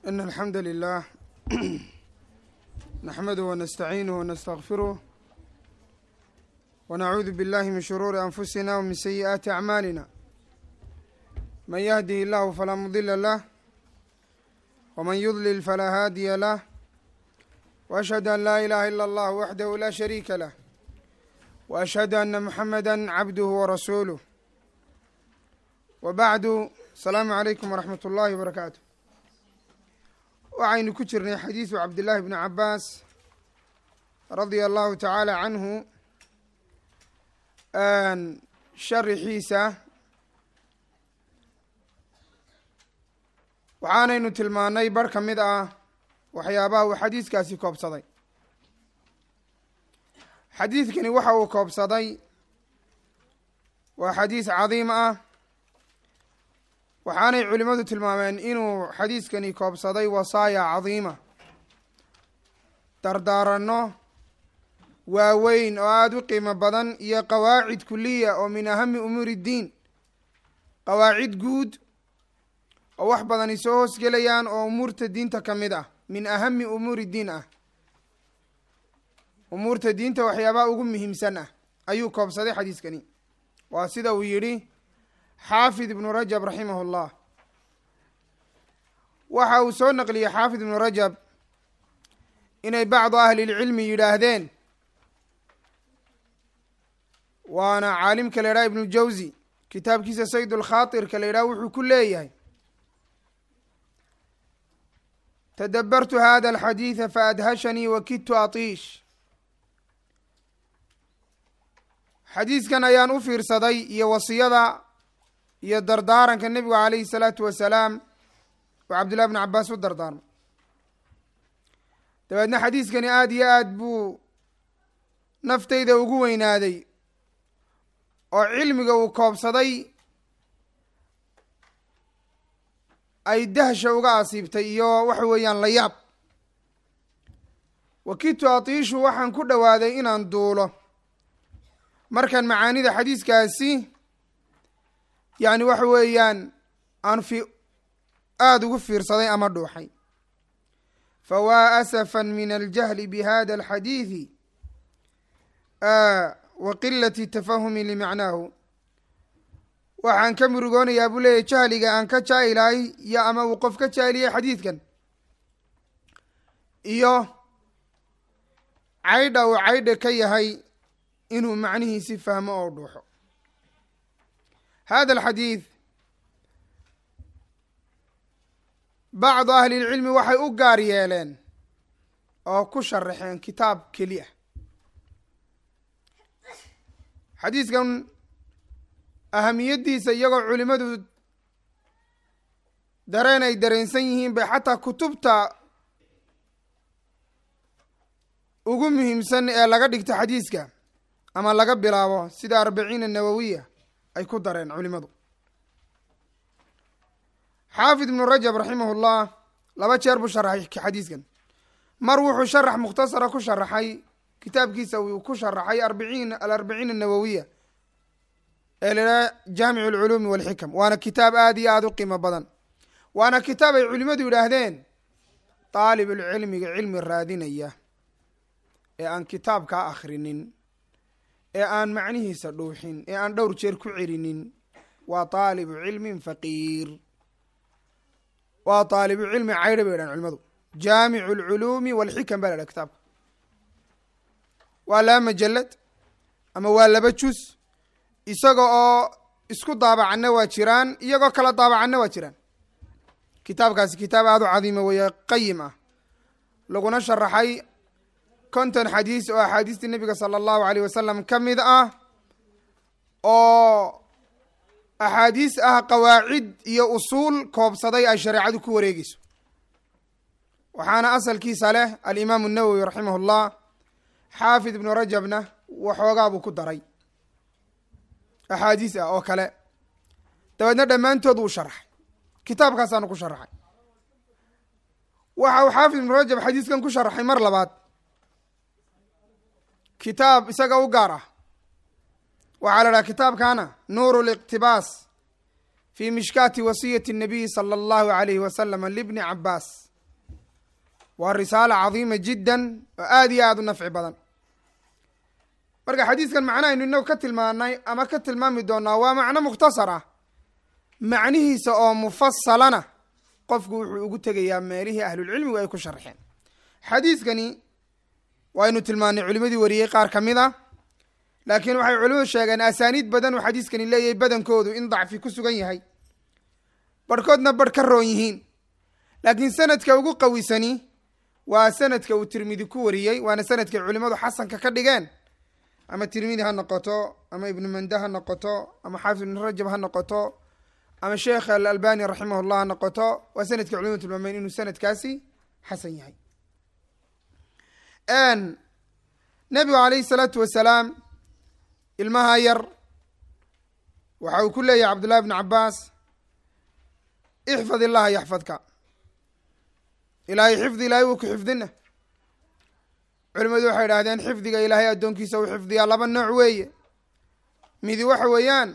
إن الحمد لله نحمده ونستعينه ونستغفره ونعوذ بالله من شرور أنفسنا ومن سيئات أعمالنا من يهده الله فلا مضل له ومن يضلل فلا هادي له وأشهد أن لا إله إلا الله وحده لا شريك له وأشهد أن محمدا عبده ورسوله وبعد السلام عليكم ورحمة الله وبركاته waxaynu ku jirnay xadiisu cabdillaahi bni cabaas radia allahu tacaala canhu sharixiisa waxaanaynu tilmaanay bar ka mid ah waxyaabaha uu xadiiskaasi koobsaday xadiidkani waxa uu koobsaday waa xadiis cadiim ah waxaanay culimmadu tilmaameen inuu xadiiskani koobsaday wasaaya cadiima dardaaranno waaweyn oo aada u qiimo badan iyo qawaacid kuliya oo min ahami umuuri iddiin qawaacid guud oo wax badani soo hoosgelayaan oo umuurta diinta ka mid ah min ahami umuuri diin ah umuurta diinta waxyaabaha ugu muhiimsan ah ayuu koobsaday xadiiskani waa sida uu yidhi xaafid ibnu rajab raximah اllah waxa uu soo naqliyey xaafid ibnu rajab inay bacdu ahli اlcilmi yidhaahdeen waana caalimka la yidhaha ibnu jawzi kitaabkiisa sayd اlkhaaطirka la yidhaha wuxuu ku leeyahay tadabartu hada alxadiida faadhashanii wakidtu atiish xadiiskan ayaan u fiirsaday iyo wasiyada iyo dardaaranka nebigu calayhi salaatu wasalaam oo cabdullahi bni cabaas u dardaarmay dabeedna xadiiskani aada iyo aad buu naftayda ugu weynaaday oo cilmiga uu koobsaday ay dahsha uga asiibtay iyo waxa weeyaan la yaab wakidtu atiishu waxaan ku dhowaaday inaan duulo markaan macaanida xadiiskaasi yacni waxa weeyaan aan fi aada ugu fiirsaday ama dhuuxay fawaa asafan min aljahli bihada alxadiidi wa qilati tafahumi limacnaahu waxaan ka murugoonayaa buu leeyahy jahliga aan ka jaa'ilahay iyo ama uu qof ka jaahiliyay xadiidkan iyo caydha uu caydha ka yahay inuu macnihiisi fahmo oo dhuuxo hada alxadiid bacdu ahli lcilmi waxay u gaar yeeleen oo ku sharaxeen kitaab keliya xadiiskan ahamiyaddiisa iyagoo culimadu dareen ay dareensan yihiin bay xataa kutubta ugu muhiimsan ee laga dhigto xadiiska ama laga bilaabo sida arbaciina nawowiya ay ku dareen culimadu xaafid ibnu rajab raximah ullah laba jeer buu sharaxay xadiiskan mar wuxuu sharax mukhtasara ku sharaxay kitaabkiisa uu ku sharaxay arbiciin alarbaciin annawowiya ee laidhaha jaamicu alculuumi walxikam waana kitaab aada iyo aada u qiimo badan waana kitaab ay culimadu yidhaahdeen daalibulcilmiga cilmi raadinaya ee aan kitaabkaa akhrinin ee aan macnihiisa dhuuxin ee aan dhowr jeer ku celinin waa taalibu cilmin faqiir waa taalibu cilmi caydha bay dhahan culimadu jaamicu alculuumi walxikam ba la dhaha kitaabka waa laba majalad ama waa laba jus isaga oo isku daabacanna waa jiraan iyagoo kala daabacanna waa jiraan kitaabkaasi kitaab aada u cadiima weeye qayim ah laguna sharaxay konton xadiis oo axaadiistii nebiga sala allahu aleyh wasalam ka mid ah oo axaadiis ah qawaacid iyo usuul koobsaday ay shareecadu ku wareegeyso waxaana asalkiisa leh alimaamu nawowi raximah llah xaafid ibnu rajabna waxoogaa buu ku daray axaadiis ah oo kale dabeedna dhammaantood wuu sharaxay kitaabkaasaanu ku sharaxay waxa uu xaafid ibnu rajab xadiiskan ku sharaxay mar labaad kitaab isaga u gaar ah waxaa la dhaha kitaabkaana nuuru liqtibaas fi mishkaati wasiyati الnabiyi salى اllahu alayhi wasalam libni cabaas waa risaala cadiima jiddan oo aada iyo aada u nafci badan marka xadiiskan macnahaynu inagu ka tilmaanay ama ka tilmaami doonaa waa macno mukhtasar ah macnihiisa oo mufasalana qofku wuxuu ugu tegayaa meelihii ahlulcilmigu ay ku sharxeen xadiiskani waynu tilmaanay culimadii wariyey qaar ka mid a laakiin waxay culimadu sheegeen asaaniid badan uu xadiiskani leeyahay badankoodu in dacfi ku sugan yahay barhkoodna barh ka roon yihiin laakiin sanadka ugu qawisani waa sanadka uu tirmidi ku wariyey waana sanadkay culimadu xasanka ka dhigeen ama tirmidi ha noqoto ama ibnu mande ha noqoto ama xaafid ibnu rajab ha noqoto ama sheekh alalbani raximah llah ha noqoto waa sanadkii culimadu tilmaameen inuu sanadkaasi xasan yahay nabigu alayhi salaatu wasalaam ilmaha yar waxa uu ku leeyahay cabdullahi bnu cabaas ixfad illaha yaxfadka ilaahay xifdi ilaahay wuu ku xifdina culimadu waxay idhahdeen xifdiga ilaahay addoonkiisa uu xifdiyaa laba nooc weeye midi waxa weeyaan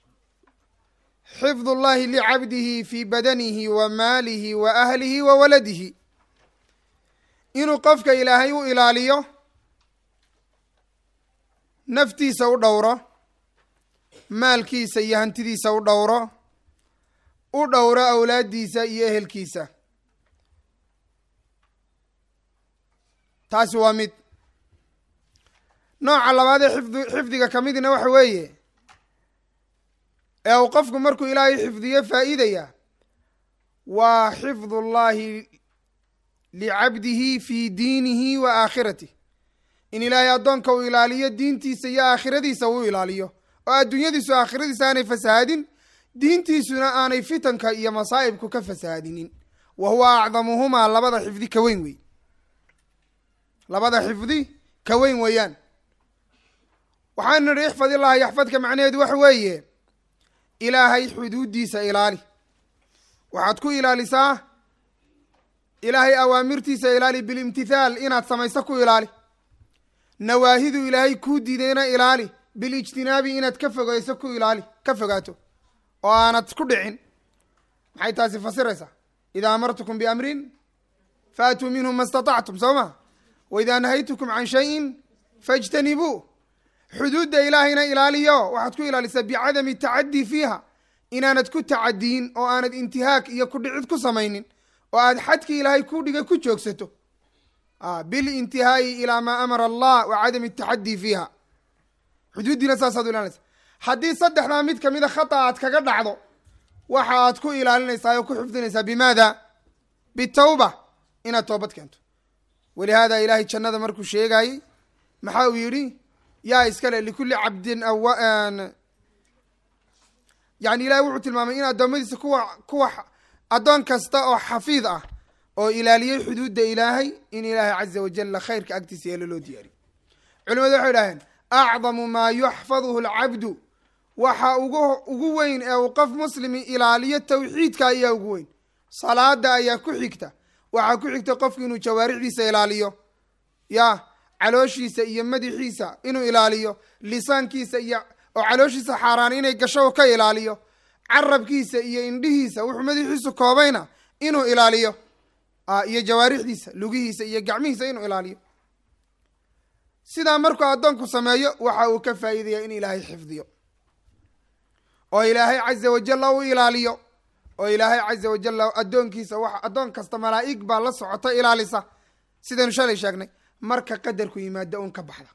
xifd ullahi licabdihi fi badanihi wa maalihi wa ahlihi wa waladihi inuu qofka ilaahay u ilaaliyo naftiisa u dhowro maalkiisa iyo hantidiisa u dhowro u dhowro awlaaddiisa iyo ehelkiisa taasi waa mid nooca labaad ee xifd xifdiga ka midna waxa weeye ee uu qofku markuu ilaahay xifdiyo faa'iidaya waa xifd ullahi licabdihi fi diinihi wa aakhirati in ilaahay addoonka uu ilaaliyo diintiisa iyo aakhiradiisa uu ilaaliyo oo adduunyadiisu aakhiradiisa aanay fasahaadin diintiisuna aanay fitanka iyo masaa'ibku ka fasahaadinin wa huwa acdamuhumaa labada xifdi ka weyn wey labada xifdi ka weyn weeyaan waxaanu nidhi ixfad illaha yaxfadka macnaheedu waxa weeye ilaahay xuduuddiisa ilaali waxaad ku ilaalisaa ilaahay awaamirtiisa ilaali bilimtithaal inaad samayso ku ilaali nawaahidu ilaahay kuu diidayna ilaali bilijtinaabi inaad ka fogeyso ku ilaali ka fogaato oo aanad ku dhicin maxay taasi fasiraysaa idaa amartukum biamrin faatuu minhu ma istatactum soo ma wa idaa nahaytukum can shayin fajtanibuu xuduudda ilaahayna ilaaliyo waxaad ku ilaalisaa bicadami tacadii fiiha inaanad ku tacadiyin oo aanad intihaak iyo ku dhicid ku samaynin oo aad xadkii ilaahay ku dhigay ku joogsato bilintihaa'i ilaa maa amara allah wa cadami taxadii fiiha xuduuddiina saasaad u ilaalinaysa haddii saddexdaa mid kamida khata aad kaga dhacdo waxa aad ku ilaalinaysaa oo ku xifdinaysaa bimaada bitawba inaad toobad keento walihaada ilaahay jannada markuu sheegayey maxaa uu yidhi yaa iskale likulli cabdin awa yani ilahay wuxuu tilmaamay in addoommadiisa kuwa kuwa addoon kasta oo xafiid ah oo ilaaliyey xuduudda ilaahay in ilaahay caza wajalla khayrka agtiisa yeelo loo diyaariyo culimadu waxay idhaaheen acdamu maa yuxfaduhu alcabdu waxa ugu ugu weyn ee uu qof muslimi ilaaliyo tawxiidka ayaa ugu weyn salaada ayaa ku xigta waxaa ku xigta qofku inuu jawaarixdiisa ilaaliyo ya calooshiisa iyo madaxiisa inuu ilaaliyo lisaankiisa iyo oo calooshiisa xaaraan inay gasho ka ilaaliyo carabkiisa iyo indhihiisa wuxuu madaxiisu koobayna inuu ilaaliyo iyo jawaarixdiisa lugihiisa iyo gacmihiisa inuu ilaaliyo sidaa markuu addoonku sameeyo waxa uu ka faa'iidaya in ilaahay xifdiyo oo ilaahay caza wajalla u ilaaliyo oo ilaahay caza wajalla addoonkiisa wax addoon kasta malaa'ig baa la socota ilaalisa sidaynu shalay sheegnay marka qadarku yimaado un ka baxda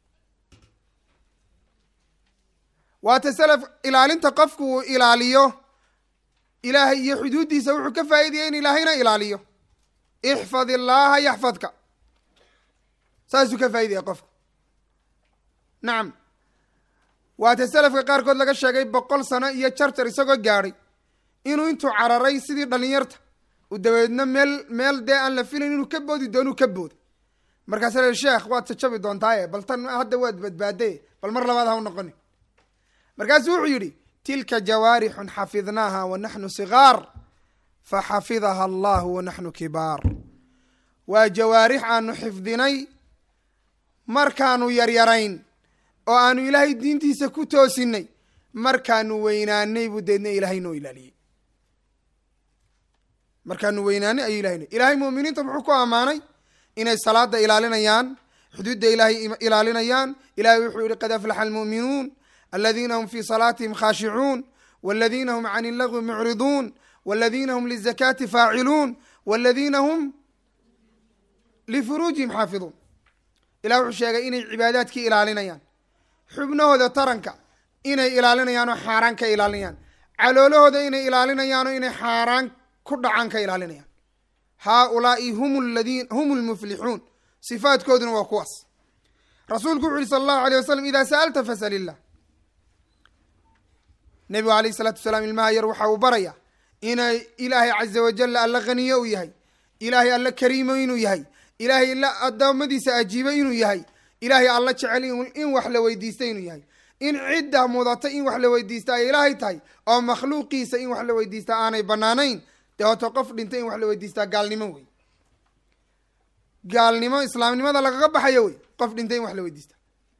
waata salaf ilaalinta qofku uu ilaaliyo ilaahay iyo xuduuddiisa wuxuu ka faa'iidaya in ilaahayna ilaaliyo ixfad illaaha yaxfadka saasuu ka faa'iidaya qofku nacam waata salafka qaarkood laga sheegay boqol sano iyo jarjar isagoo gaadhay inuu intuu cararay sidii dhalinyarta u dabeedna meel meel dee aan la filayn inuu ka boodi doonuu ka booday markaasa la sheekh waad jajabi doontaaye bal tan hadda waad badbaadaye bal mar labaad ha u noqoni markaasuu wuxuu yidhi tilka jawaarixun xafidnaaha wa naxnu sigaar faxafidaha allahu wa naxnu kibaar waa jawaarix aanu xifdinay markaanu yaryarayn oo aanu ilaahay diintiisa ku toosinay markaanu weynaanay buu deedna ilaahay noo ilaaliyey markaanu weynaanay ayuu ilahay leey ilahay mu'miniinta muxuu ku ammaanay inay salaada ilaalinayaan xuduudda ilaahay ilaalinayaan ilahay wuxuu yihi qad aflaxa almu'minuun aladiina hum fii salaatihim khaashicuun waladiina hum can illagwi mucriduun waladiina hum lizakaati faaciluun waladiina hum lifuruujihim xaafiduun ilah wuxuu sheegay inay cibaadaadkii ilaalinayaan xubnahooda taranka inay ilaalinayaan oo xaaraan ka ilaalinayaan caloolahooda inay ilaalinayaan oo inay xaaraan ku dhacaan ka ilaalinayaan haaulaai hum ladin hum lmuflixuun sifaadkooduna waa kuwaas rasuulku wuxu uhi sala allahu alay wasalam idaa sa'alta fasal illah nebigu alayh isalaatu wasalaam ilmaha yar waxa uu baraya inay ilaahay caza wajalla alla khaniyo u yahay ilaahay alla kariimo inuu yahay ilaahay la addoommadiisa ajiibo inuu yahay ilaahay alla jecel in wax la weydiista inuu yahay in cidda mudata in wax la weydiista ay ilaahay tahay oo makhluuqiisa in wax la weydiistaa aanay banaanayn dee hoto qof dhintay in wax la weydiistaa gaalnimo wey gaalnimo islaamnimada lagaga baxayo wey qof dhintay in wax la weydiista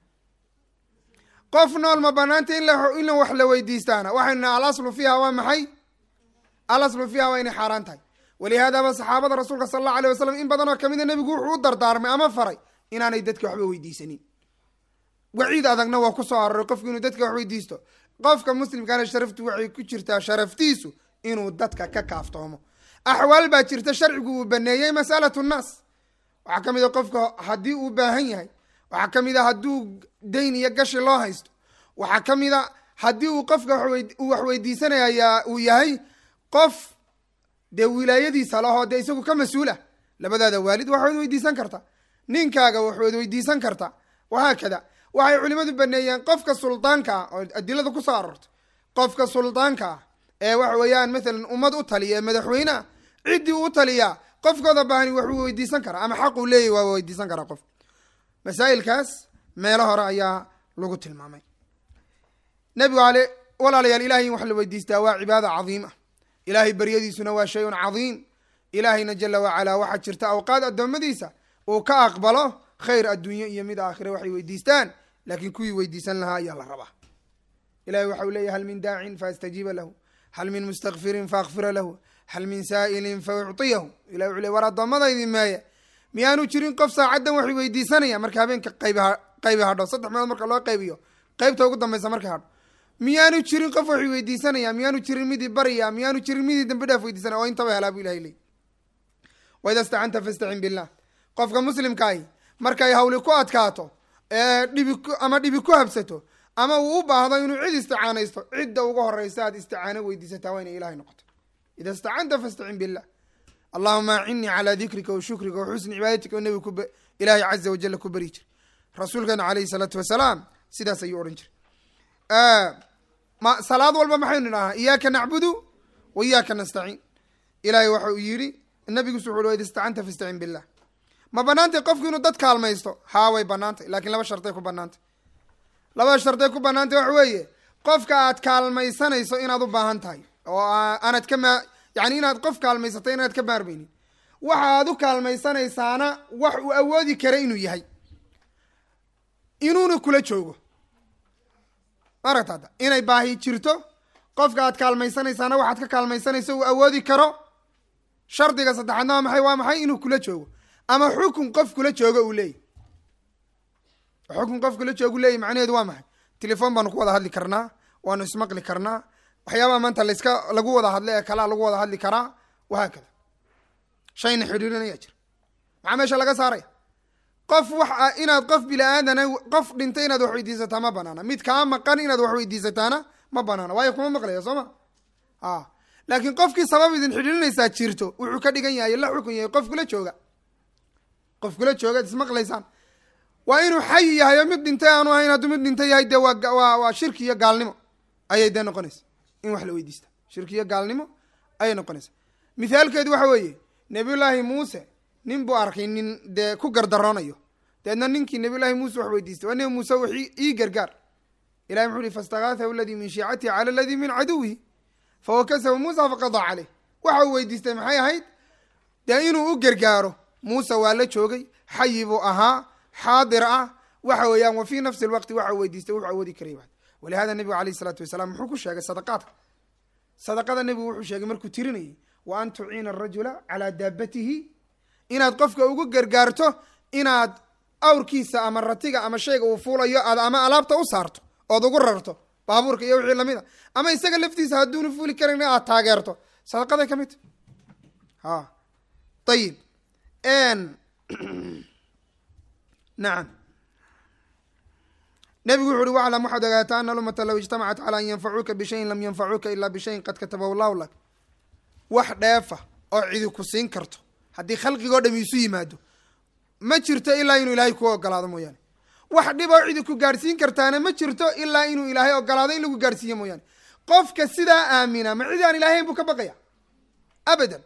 qof nool ma banaanta in in wax la weydiistaana waxaynu naha alaslu fiiha waa maxay alaslu fiiha waa inay xaaraan tahay walihaadaba saxaabada rasuulka sala allahu alay wasalam in badan oo kamida nebigu wuxuu u dardaarmay ama faray inaanay dadka waxba weydiisanin waciid adagna waa ku soo aroray qofku inuu dadka wax weydiisto qofka muslimkaana sharaftu waxay ku jirtaa sharaftiisu inuu dadka ka kaaftoomo axwaal baa jirta sharcigu uu baneeyey masalatu nnaas waxaa ka mid a qofka haddii uu baahan yahay waxaa ka mid a hadduu dayn iyo gashi loo haysto waxaa ka mid a haddii uu qofka uu wax weydiisanaya uu yahay qof dee wilaayadiisa lahoo dee isagu ka mas-uula labadaada waalid waxaad weydiisan karta ninkaaga waxaad weydiisan karta wahaakada waxay culimadu baneeyeen qofka suldaanka ah oo adilada kusoo aroortay qofka suldaanka ah ee waxa weeyaan mathalan ummad u taliya ee madaxweyneah ciddii u taliyaa qofkooda baahani waxuu weydiisan karaa ama xaquu leeyahy waa weydiisan karaa qof masaa'ilkaas meelo hore ayaa lagu tilmaamay nebigu ale walaalayaal ilahay in wax la weydiistaa waa cibaada cadiima ilaahay beryadiisuna waa shay un cadiim ilaahayna jala wacalaa waxaa jirta awqaad addoommadiisa uu ka aqbalo khayr adduunye iyo mid aakhire waxay weydiistaan laakiin kuwii weydiisan lahaa ayaa la rabaa ilahay waxa uu leeyahy hal min daacin faastajiiba lahu hal min mustakfirin faakfira lahu hal min saa'ilin fa uctiyahu ilahy wuxu ley war addoommadaydi meeye miyaanu jirin qof saacaddan waxay weydiisanaya marka habeenka qayb qaybi hadho saddex meelood marka loo qaybiyo qaybta ugu dambaysa markay hadho miyaanu jirin qof waxay weydiisanaya miyaanu jirin midii barya miyaanu jirin midii dambi dhaaf weydiisanaya oo intaba helaa bu ilahay leey waida stacanta fastacin billah qofka muslimkaahi markay hawli ku adkaato ee dhibi ama dhibi ku habsato ama uu u baahdo inuu cid isticaanaysto cidda uga horeysa aad isticaano weydiisataa waa inay ilahay noqoto ida stacanta fastacin billah allahuma acinnii calaa dikrika wa shukrika wa xusni cibaadatika oo nebiga kub ilaahay caza wajalla ku beri jira rasuulkeena caleyhi salaatu wasalaam sidaas ayuu odhan jiray ma salaad walba maxaynu idhahaa iyaaka nacbudu wa iyaaka nastaciin ilahay waxa uu yidhi nabigiisu wuxu ui id istacanta fastacin billah ma banaantay qofku inuu dad kaalmaysto haa way banaantay lakiin laba sharday ku banaantay labada sharday ku banaantay waxa weeye qofka aad kaalmaysanayso inaad u baahan tahay oo aanad ka ma yani inaad qof kaalmaysato inaad ka maarmaynin waxa aad u kaalmaysanaysaana wax uu awoodi kara inuu yahay inuuna kula joogo maaragta hadda inay baahi jirto qofka aad kaalmaysanaysaana waxaad ka kaalmaysanayso uu awoodi karo shardiga saddexaadna waa maxay waa maxay inuu kula joogo ama xukun qof kula joogo uu leeyahy xukun qof kula joogu leeyahy macnaheedu waa maxay telefon baanu ku wada hadli karnaa waanu ismaqli karnaa waxyaabaha maanta layska lagu wada hadla ee kalaa lagu wada hadli karaa wahaakada shayna xidhiirinaya jira maxaa meesha laga saaraya qof wax inaad qof bila-aadana qof dhintay inaad wax weydiisataa ma banaana mid kaa maqan inaad wax weydiisataana ma banaana waayo kuma maqlaya soo ma a laakiin qofkii sabab idin xidhiirinaysaa jirto wuxuu ka dhigan yahay la xukun yahay qof kula jooga qof kula jooga ad ismaqlaysaan waa inuu xayi yahay oo mid dhintay aanu ahayn hadduu mid dhintay yahay dee waa waa waa shirki iyo gaalnimo ayay dee noqonaysa in wax la weydiista shirki iyo gaalnimo ayay noqonaysaa mithaalkeedu waxa weeye nabiyullaahi muuse nin buu arkay nin dee ku gardaroonayo deedna ninkii nabiyullaahi muuse wax weydiistay waa nebi muuse wax ii gargaar ilahi muxuu ihi faistakaathahu aladii min shiicatihi cala aladii min caduwihi fawakasahu muusa faqadaa caleyh waxa uu weydiistay maxay ahayd dee inuu u gargaaro muuse waa la joogay xayi buu ahaa xaadir ah waxa weeyaan wa fii nafsi lwaqti waxa uu weydiistay wuxuu awoodi karay walihada nebigu alayh isalaatu wasalaam muxuu ku sheegay sadaqaadka sadaqada nebigu wuxuu sheegay markuu tirinayay wa an tuciina arajula calaa daabatihi inaad qofka ugu gargaarto inaad awrkiisa ama ratiga ama shayga uu fuulayo aad ama alaabta u saarto ood ugu rarto baabuurka iyo wixii lamid a ama isaga laftiisa hadduuna fuuli karan aad taageerto sadaqaday ka mid ta ha ayib nacam nebigu wuxu uhi waclam waxaad ogaataa ana alumata low ijtamacat calaa an yanfacuuka bishayin lam yanfacuuka ilaa bishayin qad katabahu llahu lak wax dheefa oo cidi ku siin karto haddii khalqigoo dham isu yimaado ma jirto ilaa inuu ilaahay ku ogolaado mooyaane wax dhib oo cidi ku gaadhsiin kartaana ma jirto ilaa inuu ilaahay ogolaado in lagu gaadhsiiyo mooyaane qofka sidaa aamina ma cidi aan ilahayn buu ka baqaya abadan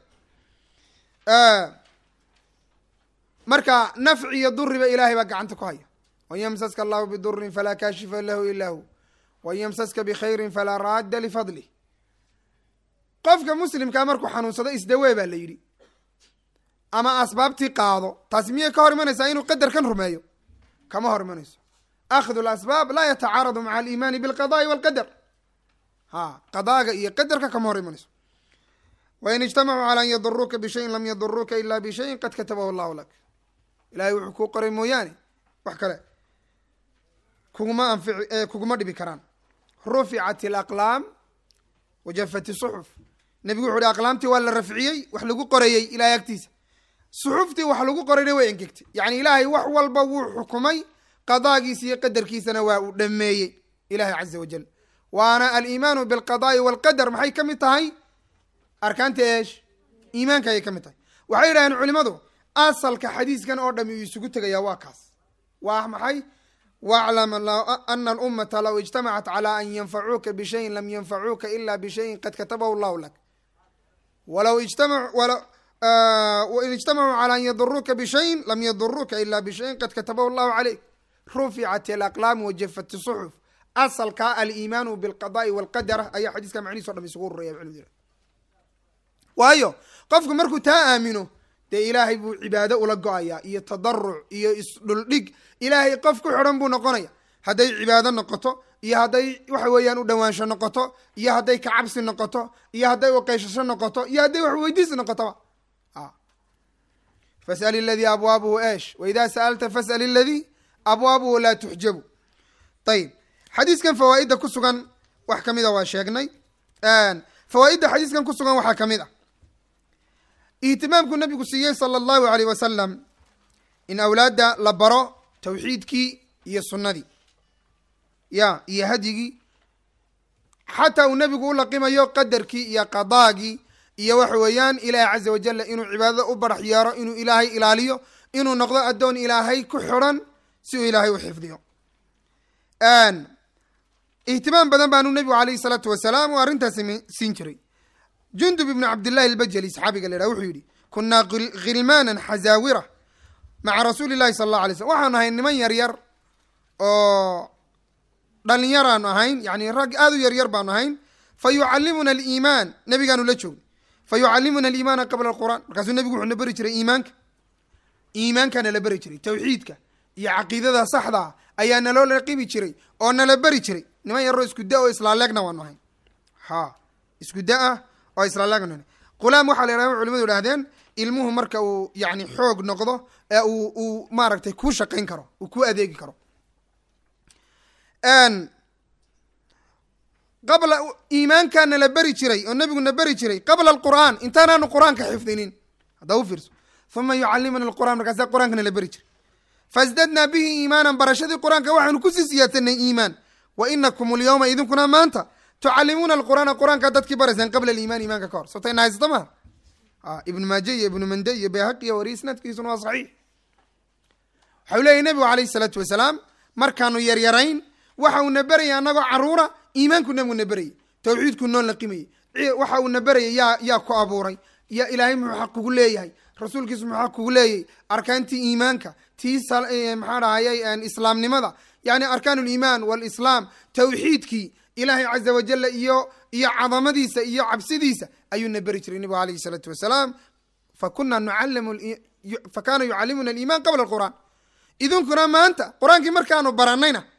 marka nafci iyo duriba ilaahay baa gacanta ku haya wan yamsaska allahu bidurin falaa kaashifa lahu ilaa hu wan yamsaska bikhayrin falaa raadda lifadlih qofka muslimkaa markuu xanuunsado isdawee baa la yidhi ama asbaabtii qaado taasi miyay ka hor imanaysaa inuu qadarkan rumeeyo kama hor imanayso akhdu lasbaab laa yatacaaradu maca aliimaani bilqadaai walqadar ha qadaaga iyo qadarka kama hor imanayso wain ijtamacuu calaa an yaduruuka bishayin lam yaduruuka ila bishayin qad katabahu allahu lak ilahay wuxuu kuu qoray mooyaane wax kale kuguma anfici kuguma dhibi karaan ruficat alaqlaam wajafat isuxuf nebigu wuxu uhi aqlaamtii waa la rafciyey wax lagu qorayey ilahay agtiisa suxuftii wax lagu qorayna way engegtay yacni ilaahay wax walba wuu xukumay qadaagiisa iyo qadarkiisana waa uu dhameeyey ilahay caza wajal waana aliimaanu bilqadaai walqadar maxay ka mid tahay arkaanta eesh iimaanka ayay ka mid tahay waxay yidhahdeen culimadu asalka xadiiskan oo dhami uu isugu tegayaa waa kaas waa maxay waclam ana alummata low ijtamacat calaa an yanfacuuka bishayin lam yanfacuuka ila bishayin qad katabahu llahu lak walow in ijtamacuu calaa an yaduruuka bishayin lam yaduruuka ila bishayin qad katabahu llahu caleyk ruficat alaqlaam wajafat suxuf asalkaa aliimaanu bilqadaai walqadar ayaa xadiiska macnihiis o dham isugu ruraya culimadu waayo qofku markuu taa aamino dee ilaahay buu cibaado ula go-ayaa iyo tadaruc iyo isdhuldhig ilaahay qof ku xidhan buu noqonaya hadday cibaado noqoto iyo hadday waxa weeyaan u dhawaansho noqoto iyo hadday kacabsi noqoto iyo hadday uqeysasho noqoto iyo hadday wax weydiis noqotoba fas'al iladii abwaabuhu eesh waidaa sa'alta fas'al iladii abwaabuhu laa tuxjabu ayib xadiiskan fawaaidda ku sugan wax kamida waa sheegnay fawaaidda xadiiskan ku sugan waxaa kamid a ihtimaamku nabigu siiyey sala allahu aleyh wasalam in awlaadda la baro tawxiidkii iyo sunnadii ya iyo hadyigii xataa uu nebigu u laqimayo qadarkii iyo qadaagii iyo waxa weeyaan ilaahay caza wajalla inuu cibaadada u barax yeero inuu ilaahay ilaaliyo inuu noqdo addoon ilaahay ku xidhan si uu ilaahay u xifdiyo ihtimaam badan baanu nebigu alayhi salaatu wasalaam uu arrintaas siin jiray jundub ibnu cabdillahi albajali saxaabiga la yhaha wuxuu yidhi kunaa khilmaanan xazaawira maca rasuuli llahi sala allah alay slm waxaanu ahayn niman yar yar oo dhalinyaraanu ahayn yani rag aada u yaryar baanu ahayn fa yucallimuna aliimaan nebigaanu la joogna fa yucallimuna aliimaana qabla alqur'an markaasuu nebigu wuxuu na beri jiray iimaanka iimaankaana la beri jiray tawxiidka iyo caqiidada saxdaa ayaa naloo laqibi jiray oo nala beri jiray niman yaroo isku da oo islaaleegna waanu ahayn ha isku da ah oo islaaleegna qulaam waxaa la yidhahda culimadu idhahdeen ilmuhu marka uu yani xoog noqdo ee uu uu maaragtay kuu shaqayn karo uu ku adeegi karo qabla iimaankaana la beri jiray oo nebiguna beri jiray qabla alqur'aan intaanaanu qur-aanka xifdinin haddaa u fiirso uma yucallimuna alqur'an markaasaa qur-aankana la beri jiray fasdadnaa bihi iimaanan barashadii qur-aanka waxaanu kusii siyaadsanay iimaan wa inakum alyawma idinkuna maanta tucallimuuna alqur'aana qur-aankaa dadkii baraysaan qabla aliimaan iimaanka ka hor sotayna haysata maha ibnu maaje iyo ibnu mande iyo bayhaqi iyo wari isnaadkiisuna waa saxiix waxau leeyahy nebigu alayhi salaatu wasalaam markaanu yaryarayn waxa uuna berayay annagoo caruura iimaanku nebiguna berayay tawxiidku noo laqimayey waxa uuna berayay yaa yaa ku abuuray ya ilaahay muxuu xaq kugu leeyahay rasuulkiisu muxuu xaq kugu leeyahay arkaantii iimaanka tii maxaa dhahayay islaamnimada yani arkaan liimaan walislaam tawxiidkii ilaahay caza wajala iyo iyo cadamadiisa iyo cabsidiisa ayuuna beri jiray nebigu alayhi salaatu wasalaam fakuna nucalimu fakana yucalimuna aliiman qabla alqur'aan idinkuna maanta qur-aankii markaanu baranayna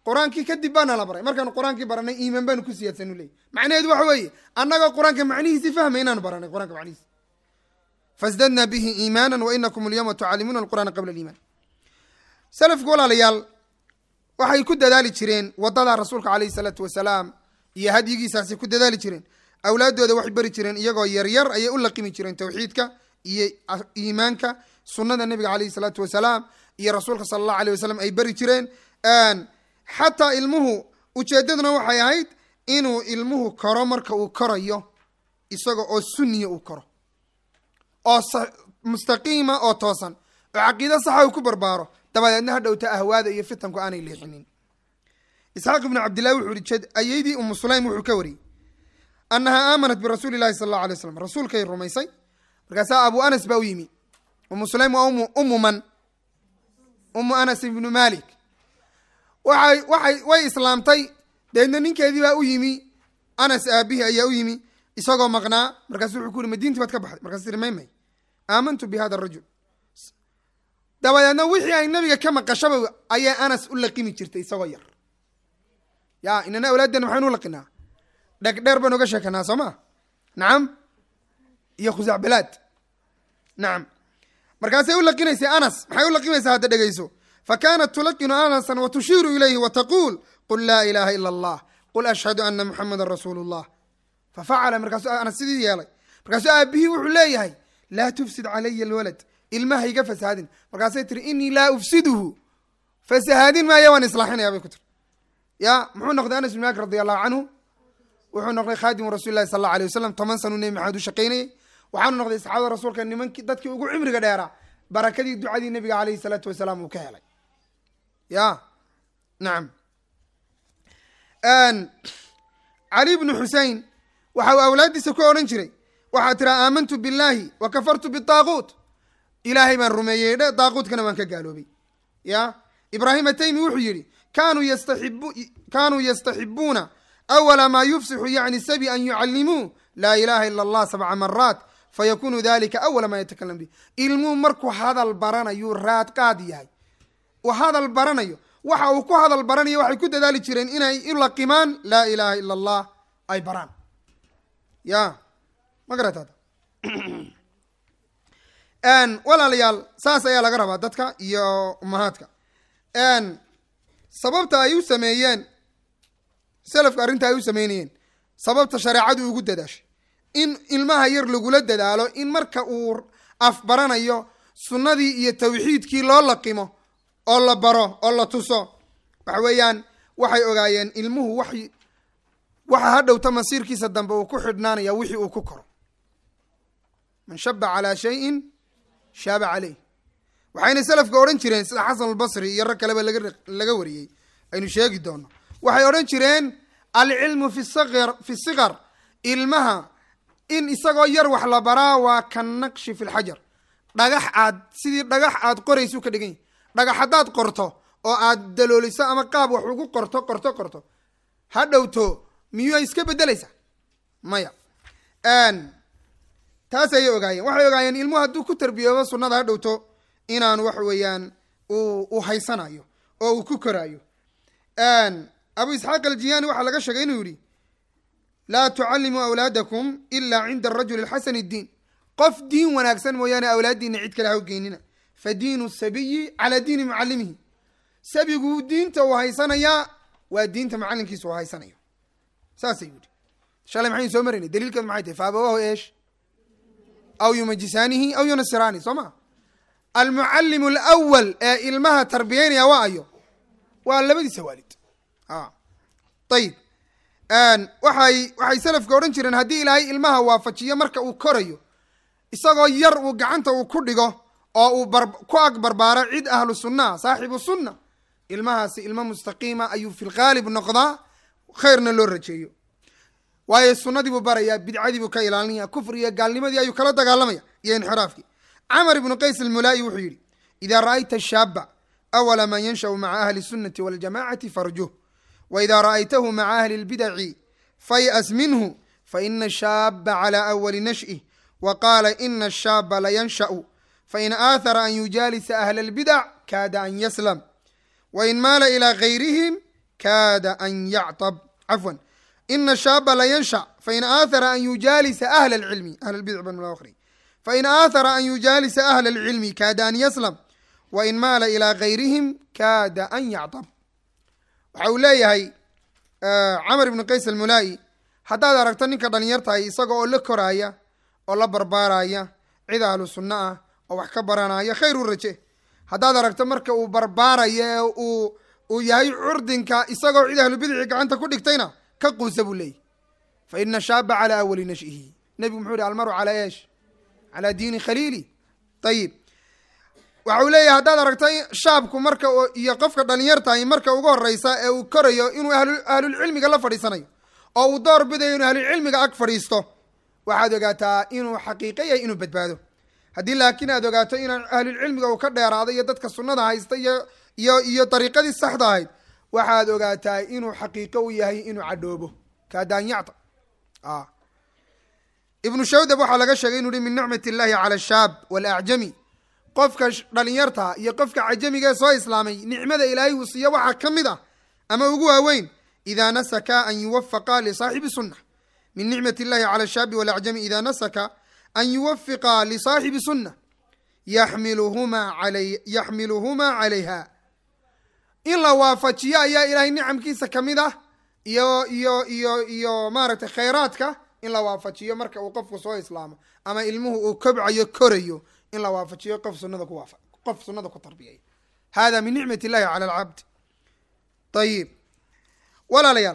qur-aankii kadib baana la baray markaanu qur-aankii baranay iimaan baanu ku siyaadsan leey macnaheedu waxa weeye annagoo qur-aanka macnihiisi fahmay inaanu baranay qur-aanka macnihiisi fasdadna bihi iimaana wa inakum alyawma tucallimuuna alqur'aana qabla aliimaan salafku walaalayaal waxay ku dadaali jireen wadada rasuulka caleyhi salaatu wasalaam iyo hadyigiisaasay ku dadaali jireen awlaaddooda waxay bari jireen iyagoo yaryar ayay u laqimi jireen tawxiidka iyo iimaanka sunnada nebiga caleyhi salaatu wasalaam iyo rasuulka sala allahu aleyh wasalam ay bari jireen xataa ilmuhu ujeeddaduna waxay ahayd inuu ilmuhu koro marka uu korayo isaga oo sunniya uu koro oo mustaqiima oo toosan oo caqiido saxa uu ku barbaaro dabadeedna ha dhowta ahwaada iyo fitanku aanay leexinin isxaaq ibnu cabdillahi wuxuu ihi jed ayeydii umu sulaym wuxuu ka wariyey annahaa aamanat birasuuli llahi sala allahu alay slam rasuulkay rumaysay markaasaa abu anas baa u yimi umu sulaym waa umu umu man umu anas ibnu malik waxay waxay way islaamtay dabeedna ninkeedii baa u yimi anas aabihii ayaa u yimi isagoo maqnaa markaasu wuxuu ku yuri madiintii baad ka baxday markaas tiri may may aamantu bi hada arajul dabadeedna wixii ay nabiga ka maqashaba ayay anas u laqimi jirtay isagoo yar ya inana awlaaddeena maxaynu u laqinaa dhegdheer baynu uga sheekanaa soo ma nacam iyo khusacbalaad nacam markaasay u laqinaysay anas maxay u laqimaysaa hadda dhegeyso fakanat tulaqinu anasan wa tushiiru ilayhi wa taquul qul laa ilaha ila allah qul ashhadu ana muxamadan rasuulu llah fafacala markaasuu anas sidii yeelay markaasuu aabihii wuxuu leeyahay laa tufsid calaya alwalad ilmaha iga fasahaadin markaasay tiri inii laa ufsiduhu fasahaadin maaya waan islaaxinaya bay ku tiri ya muxuu noqday anas bin malik radi allahu canhu wuxuu noqday khaadimu rasuli lahi sal alla alay wasalam toban sanuu nebi maxamed u shaqaynayey waxaanu noqday saxaabada rasuulka nimankii dadkii ugu cimriga dheeraa barakadii ducadii nebiga caleyhi salaatu wasalaam uu ka helay ya nacam cali bnu xusein waxa uu awlaaddiisa ku odhan jiray waxaa tira aamantu billahi wa kafartu bitaaquut ilaahay baan rumeeyey dhe daaquutkana waan ka gaaloobay ya ibraahim ataymi wuxuu yidhi kanuu yastaxibu kanuu yastaxibuuna awala maa yufsixu yacni sabi an yucallimuu laa ilaha ila allah sabca maraat fayakunu dalika awala maa yatakalam bih ilmuhu markuu hadal baranayuu raad qaad yahay uu hadal baranayo waxa uu ku hadal baranayo waxay ku dadaali jireen inay u laqimaan laa ilaha ila allah ay baraan ya ma garataad walaalayaal saas ayaa laga rabaa dadka iyo umahaadka sababta ay u sameeyeen selafka arrinta ay u sameynayeen sababta shareecadu ugu dadaashay in ilmaha yar lagula dadaalo in marka uu afbaranayo sunnadii iyo tawxiidkii loo laqimo oo la baro oo la tuso waxa weeyaan waxay ogaayeen ilmuhu wax waxa ha dhowta masiirkiisa dambe uu ku xidhnaanaya wixii uu ku koro man shaba calaa shayin shaaba caleyh waxayna selafka odhan jireen sida xasan albasri iyo rag kaleba laga laga wariyey aynu sheegi doono waxay odhan jireen alcilmu fi saqir fi siqar ilmaha in isagoo yar wax la baraa waa ka naqshi fi lxajar dhagax aad sidii dhagax aad qoraysu ka dhigan yahy dhagax haddaad qorto oo aad dalooliso ama qaab wax ugu qorto qorto qorto ha dhowto miyuu ay iska bedelaysaa maya taas ayay ogaayeen waxay ogaayeen ilmuhu hadduu ku tarbiyoobo sunnada ha dhowto inaan wax weeyaan uu haysanayo oo uu ku koraayo abu isxaaq aljiyaani waxaa laga sheegay inuu yihi laa tucallimuu awlaadakum ila cinda arajuli xasan اdiin qof diin wanaagsan mooyaane awlaaddiina cid kale ha u geynina fa diinu sabiyi calaa diini mucalimihi sabigu diinta uu haysanayaa waa diinta macalinkiisa uu haysanayo saasay yidhi shalay maxaynu soo maraynay daliilkeedu maxay tahay faabawahu eesh aw yumajisaanihi aw yunasiraani soo ma almucallimu alawal ee ilmaha tarbiyeynaya waa ayo waa labadiisa waalid ayib waxay waxay selafka odhan jireen haddii ilaahay ilmaha waafajiyo marka uu korayo isagoo yar uu gacanta uu ku dhigo oo uu bar ku ag barbaaro cid ahlu sunnaa saaxibu sunna ilmahaasi ilmo mustaqiima ayuu fi lghaalib noqdaa khayrna loo rajeeyo waayo sunnadii buu barayaa bidcadii buu ka ilaalinaya kufri iyo gaalnimadii ayuu kala dagaalamaya iyo inxiraafkii camar ibnu qays almulaa'i wuxuu yidhi idaa ra'ayta shaaba awala man yanshau maca ahli sunnati waljamacati farjuh waida ra'aytahu maca ahli lbidaci fay'as minhu faina shaaba cala awali nash'ih wa qaala ina ashaaba layansha'u fain aathara an yujaalisa ahla albidac kaada an yaslam wain maala ilaa gayrihim kaada an yactab cafwan ina shaaba la yanshac fain aathara an yujaalisa ahla alcilmi ahla lbidc ban akhri fain aathara an yujaalisa ahla alcilmi kaada an yaslam wain maala ilaa gayrihim kaada an yactab waxa uu leeyahay camar ibnu qays almulaa'i haddaad aragto ninka dhalinyartahay isaga oo la koraaya oo la barbaaraya cid ahlu sunno ah oo wax ka baranaya khayr u raje haddaad aragto marka uu barbaarayo ee uu uu yahay curdinka isagoo cid ahlu bidci gacanta ku dhigtayna ka quusa buu leeyahy fa ina shaaba calaa awali nashihi nebigu muxuu yihi almaru calaa eesh calaa diini khaliili ayib waxa uu leeyahay haddaad aragto shaabku marka iyo qofka dhalinyartahay marka ugu horeysa ee uu korayo inuu ahlulcilmiga la fadhiisanayo oo uu door bidayo inuu ahlulcilmiga ag fadhiisto waxaad ogaataa inuu xaqiiqo yahay inuu badbaado haddii laakiin aad ogaato inaan ahlulcilmiga uu ka dheeraado iyo dadka sunnada haysta iyo iyo iyo dariiqadii saxda ahayd waxaad ogaataa inuu xaqiiqo u yahay inuu cadhoobo kaadaanyacta ibnu shawdab waxaa laga sheegay inu uhi min nicmat illahi cala ashaab walacjami qofka dhalinyarta iyo qofka cajamiga ee soo islaamay nicmada ilaahay uu siiyo waxaa ka mid ah ama ugu waaweyn idaa nasaka an yuwafaqa lisaaxibi sunna min nicmat illahi cala ashaabi walacjami idaa nasaka an yuwafiqa lisaaxibi sunna yaxmiluhumaa alay yaxmiluhumaa calayha in la waafajiyo ayaa ilaahay nicamkiisa ka mid ah iyo iyo iyo iyo maaragtay khayraadka in la waafajiyo marka uu qofku soo islaamo ama ilmuhu uu kobcayo korayo in la waafajiyo qof sunada ku waafa qof sunada ku tarbiyaya hada min nicmat illahi cala alcabd ayib walaalayaal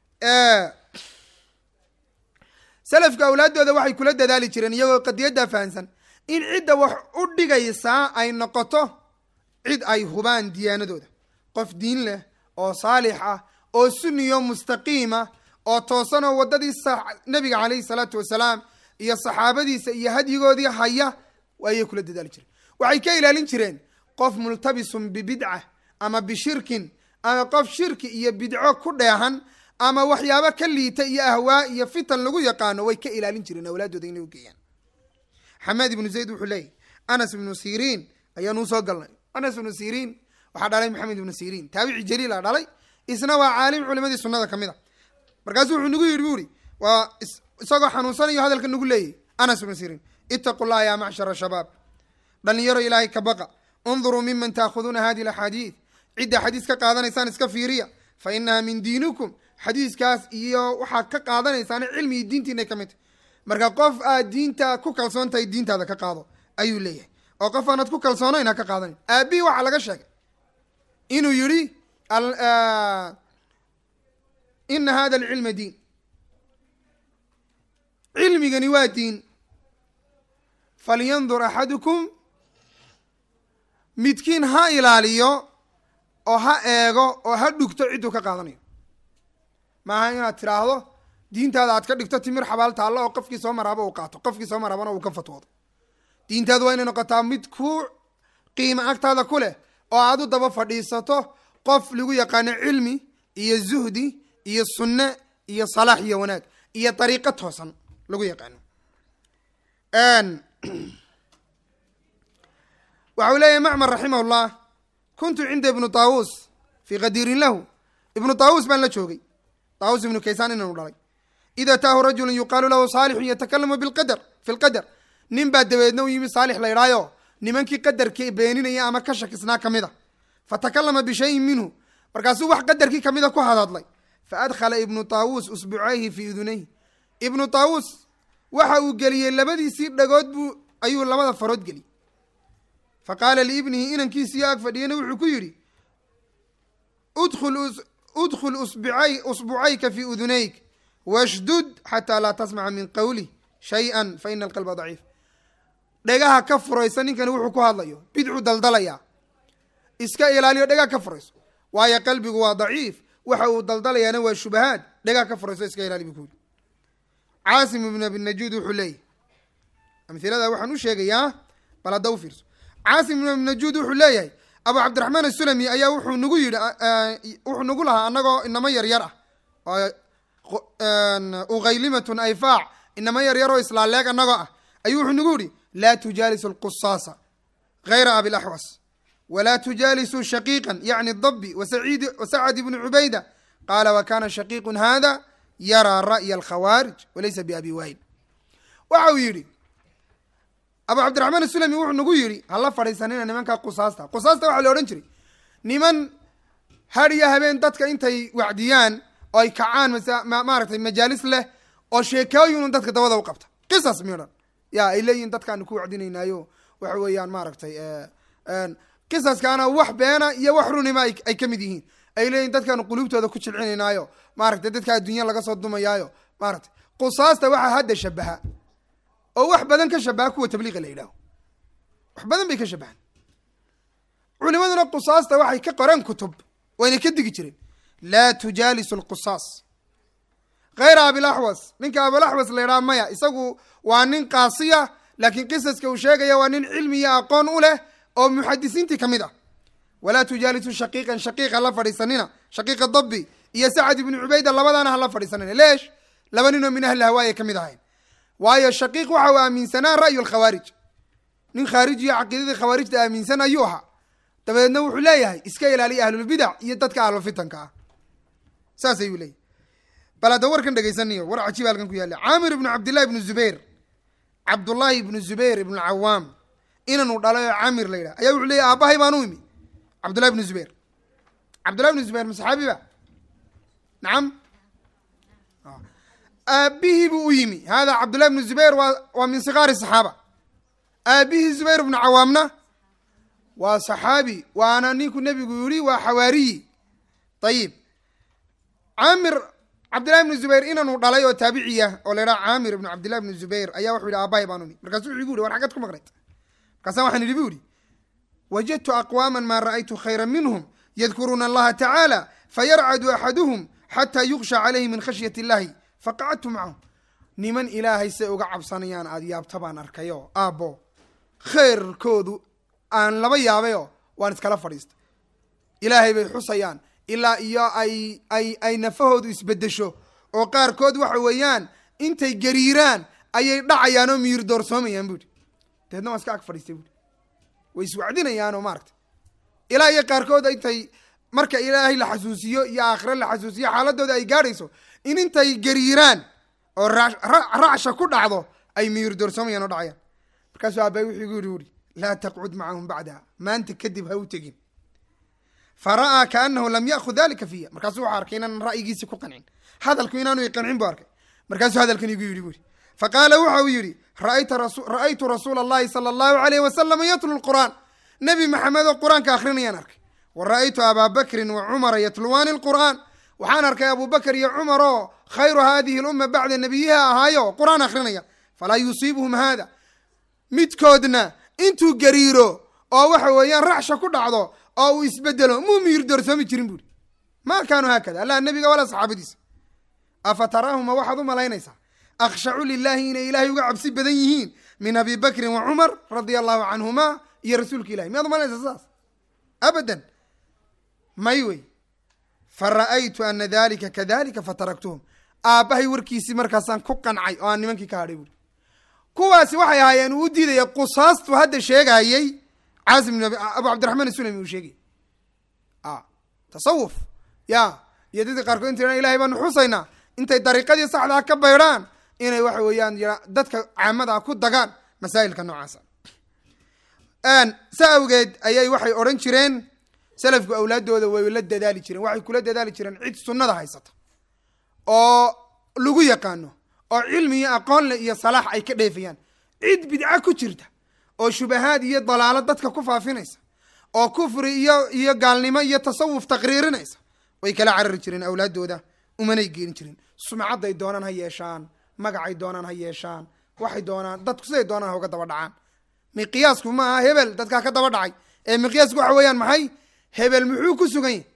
selafka awlaaddooda waxay kula dadaali jireen iyagoo qadiyaddaa fahansan in cidda wax u dhigaysaa ay noqoto cid ay hubaan diyaanadooda qof diin leh oo saalix ah oo sunniyo mustaqiima oo toosan oo waddadii nebiga caleyhi salaatu wasalaam iyo saxaabadiisa iyo hadyigoodii haya ayay kula dadaali jireen waxay ka ilaalin jireen qof multabisun bibidca ama bishirkin ama qof shirki iyo bidco ku dheehan ama waxyaabo ka liita iyo ahwaa iyo fitan lagu yaqaano way ka ilaalin jireen awlaadooda inay u geeyaan xamaad ibnu zayd wuxuu leeyahy anas ibnu siriin ayaanuu soo galnay anas ibnu siriin waxaa dhalay maxamed ibnu siriin taabici jaliila dhalay isna waa caalim culimadii sunnada ka mid a markaasuu wuxuu nagu yidhi bu uri waa isagoo xanuunsanayo hadalka nagu leeyahy anas ibnu siriin itaqu llaha ya macshara shabaab dhalinyaro ilaahay ka baqa unduruu miman taakhuduuna hadi laxaadiid cidda xadiis ka qaadanaysaan iska fiiriya fa inaha min diinikum xadiiskaas iyo waxaad ka qaadanaysaan cilmi iyo diintiinay ka mid tahy marka qof aad diinta ku kalsoon tahay diintaada ka qaado ayuu leeyahay oo qof aanad ku kalsoonayn ha ka qaadanin aabihii waxaa laga sheegay inuu yidhi ina hada alcilma diin cilmigani waa diin falyandur axadukum midkiin ha ilaaliyo oo ha eego oo ha dhugto cidduu ka qaadanayo maaha inaad tiraahdo diintaada aad ka dhigto timir xabaal taallo oo qofkii soo maraaba uu qaato qofkii soo maraabana uu ka fatwoodo diintaadu waa inay noqotaa mid ku qiimo agtaada ku leh oo aad u daba fadhiisato qof lagu yaqaano cilmi iyo zuhdi iyo sunne iyo salaax iyo wanaag iyo dariiqo toosan lagu yaqaano waxa uu leeyahy macmar raximah llah kuntu cinda ibnu taawus fii qadiirin lahu ibnu taawus baan la joogay taawus ibnu kaysaan inanu dhalay id ataahu rajulu yuqaalu lahu saalixun yatakalamu bilqadar fi lqadar nin baa dabeedna u yimi saalix la idhaayo nimankii qadarkii beeninaya ama ka shakisnaa ka mid a fatakalama bishayin minhu markaasuu wax qadarkii kamida ku hadadlay faadkhala ibnu taawus usbucayhi fii udunayhi ibnu taawus waxa uu geliyey labadiisii dhagood buu ayuu labada farood geliyey fa qaala liibnihi inankiisiyo ag fadhiyana wuxuu ku yidhi udkhul usbucayka fii udunayk washdud xataa laa tasmaca min qawlih shay-an fa ina alqalba daciif dhegaha ka furaysa ninkani wuxuu ku hadlayo bidcu daldalayaa iska ilaaliyo dhegaha ka furayso waayo qalbigu waa daciif waxa uu daldalayaana waa shubahaad dhegaha ka furayso iska ilaali bu ku yidhi caasim ibn abi najuud wuxuu leeyahy amhilada waxaan u sheegayaa bal hadda u fiirso caasim ibn abi najuud wuxuu leeyahay abu cabdiraxmaan asulami ayaa wuxuu nagu yidhi wuxuu nagu lahaa anagoo inamo yaryar ah ughaylimatun ayfaac inamo yaryaroo islaaleeg anagoo ah ayuu wuxuu nagu yihi laa tujaalis alqusaasa hayra abilaxwas walaa tujaalisuu shaqiiqan yacni dabi wasaciid wasacad ibnu cubayda qaala wa kana shaqiiqun hada yaraa ra'ya alkhawaarij walaysa biabi waayil waxa uu yidhi abu cabdiraxmaan asulami wuxuu nagu yidhi hala fadhiisanina nimanka qusaasta qusaasta waxaa la odhan jiray niman har iyo habeen dadka intay wacdiyaan oo ay kacaan masa ma- maaragtay majaalis leh oo sheekooyin dadka dabada u qabta qisas midhan ya ay leeyihin dadkaanu ku wacdinaynaayo waxa weeyaan maaragtay qisaskaana wax beena iyo wax runima ay ay ka mid yihiin ay leeyihin dadkaanu quluubtooda ku jilcinaynaayo maaragtay dadka adduunya laga soo dumayaayo maaragtay qusaasta waxaa hadda shabaha oo wax badan ka shabaha kuwa tabliiqa la yidhaaho wax badan bay ka shabahan culimaduna qusaasta waxay ka qoreen kutub wayna ka digi jireen laa tujaalisu lqusaas hayra abilaxwas ninka abilaxwas la yidhaha maya isagu waa nin qaasiya laakiin qisaska uu sheegaya waa nin cilmi iyo aqoon u leh oo muxadisiintii ka mid ah walaa tujaalisu shaqiiqan shaqiiq hala fadhiisanina shaqiiqa dabi iyo sacad ibnu cubayda labadaana hala fadhiisanina leesh laba ninoo min ahli hawaaya ka mid ahayn waayo shaqiiq waxa uu aaminsanaa ra'yu lkhawaarij nin khaarijiyo caqiidadii khawaarijta aaminsan ayuu ahaa dabadeedna wuxuu leeyahay iska ilaaliya ahlulbidac iyo dadka ahlufitanka ah saas ayuu leeyahy bal hadda warkan dhegaysanayo war cajiib halkan ku yaalla caamir ibnu cabdillahi ibnu zubayr cabdullaahi ibnu zubayr ibnu cawaam inanu dhalay oo caamir la yidhaha ayaa wuxuu leeyahy aabbahay baan u imi cabdullahi ibnu zubayr cabdullahi ibnu zubayr ma saxaabi ba nacam aabihii buu u yimi hada cabdullahi ibnu zubayr waa waa min sikaari saxaaba aabihii zubayr ibnu cawaamna waa saxaabi waana ninku nebigu yihi waa xawaariyi ayib caamir cabdillahi ibnu zubayr inanu dhalay oo taabiciya oo la yidhaha caamir ibnu cabdillahi ibnu zubayr ayaa wuxuu yihi aabahay baan umi markaasu wuxuu igu yihi war xagad ku maqnayd markaasa waxaan idhi bu yihi wajadtu aqwaama maa ra'aytu khayra minhum yadkuruuna allaha tacaala fayarcadu axaduhum xataa yuksha calayhi min khashyat illahi faqacadtu macahum niman ilaahay say uga cabsanayaan aada yaabta baan arkayo aabbo khayrkoodu aan laba yaabayo waan iskala fadhiistay ilaahay bay xusayaan ilaa iyo ay ay ay nafahoodu isbedesho oo qaarkood waxa weeyaan intay gariiraan ayay dhacayaan oo miyir doorsoomayaan buuhi dabeedna waan iska ag fadhiistay buuhi way iswacdinayaanoo maaragta ilaa iyo qaarkood intay marka ilaahay la xasuusiyo iyo aakhire la xasuusiyo xaaladooda ay gaadhayso in intay gariiraan oo ra- ra- racsha ku dhacdo ay miyir doorsoomayaan oo dhacayaan markaasuu aabbaay wuxuu igu yidhi uri laa taqcud macahum bacdaha maanta kadib ha u tegin fa ra'aa kaanahu lam ya'khud dalika fiya markaasuu wuxuu arkay inaan ra'yigiisi ku qancin hadalku inaanu iqancin buu arkay markaasuu hadalkan igu yidhi buri faqaala waxa uu yidhi ra'ayta rasu ra'aytu rasuula allahi sala allahu alayhi wasalama yatlu lqur'aan nebi maxamed oo qur-aanka akrinayaan arkay wa ra'aytu abaa bakrin wa cumara yatluwaani lqur'aan waxaan arkay abubakar iyo cumar oo khayru hadihi lumma bacda nebiyiha ahaayo qur-aan akrinaya falaa yusiibuhum hada midkoodna intuu gariiro oo waxa weeyaan racsha ku dhacdo oo uu isbedelo muu miyir doorsoomi jirin buuri ma kaanuu haakada allah nebiga walaa saxaabadiisa afa taraahuma waxaad u malaynaysaa akhshacu lilahi inay ilaahay uga cabsi badan yihiin min abi bakrin wa cumar radia allahu canhuma iyo rasuulka ilahi miyaad umalanaysaa saas abadan may wey fa ra'aytu ana dalika kadalika fataraktuhum aabbahay warkiisii markaasaan ku qancay oo aan nimankii ka hadhay buuri kuwaasi waxay ahaayeen uu u diidaya qusaastu hadda sheegayey caasim ibn abu cabdiraxmaan isulami uu sheegay a tasawuf ya iyo dadka qaarkood intay ilahay baanu xusaynaa intay dariiqadii saxdaa ka baydhaan inay waxa weeyaan yia- dadka caamada ku dagaan masaa'ilka noocaasa sa awgeed ayay waxay odhan jireen salafku awlaadooda way la dadaali jireen waxay kula dadaali jireen cid sunnada haysata oo lagu yaqaano oo cilmi iyo aqoon leh iyo salaax ay ka dheefayaan cid bidca ku jirta oo shubahaad iyo dalaalo dadka ku faafinaysa oo kufri iyo iyo gaalnimo iyo tasawuf taqriirinaysa way kala carari jireen awlaadooda umanay geeni jirin sumcadday doonaan ha yeeshaan magacay doonaan ha yeeshaan waxay doonaan dadku siday doonaan ha uga daba dhacaan miqiyaasku ma aha hebel dadkaa ka daba dhacay ee miqiyaasku waxa weeyaan maxay hebel muxuu ku sugan yahy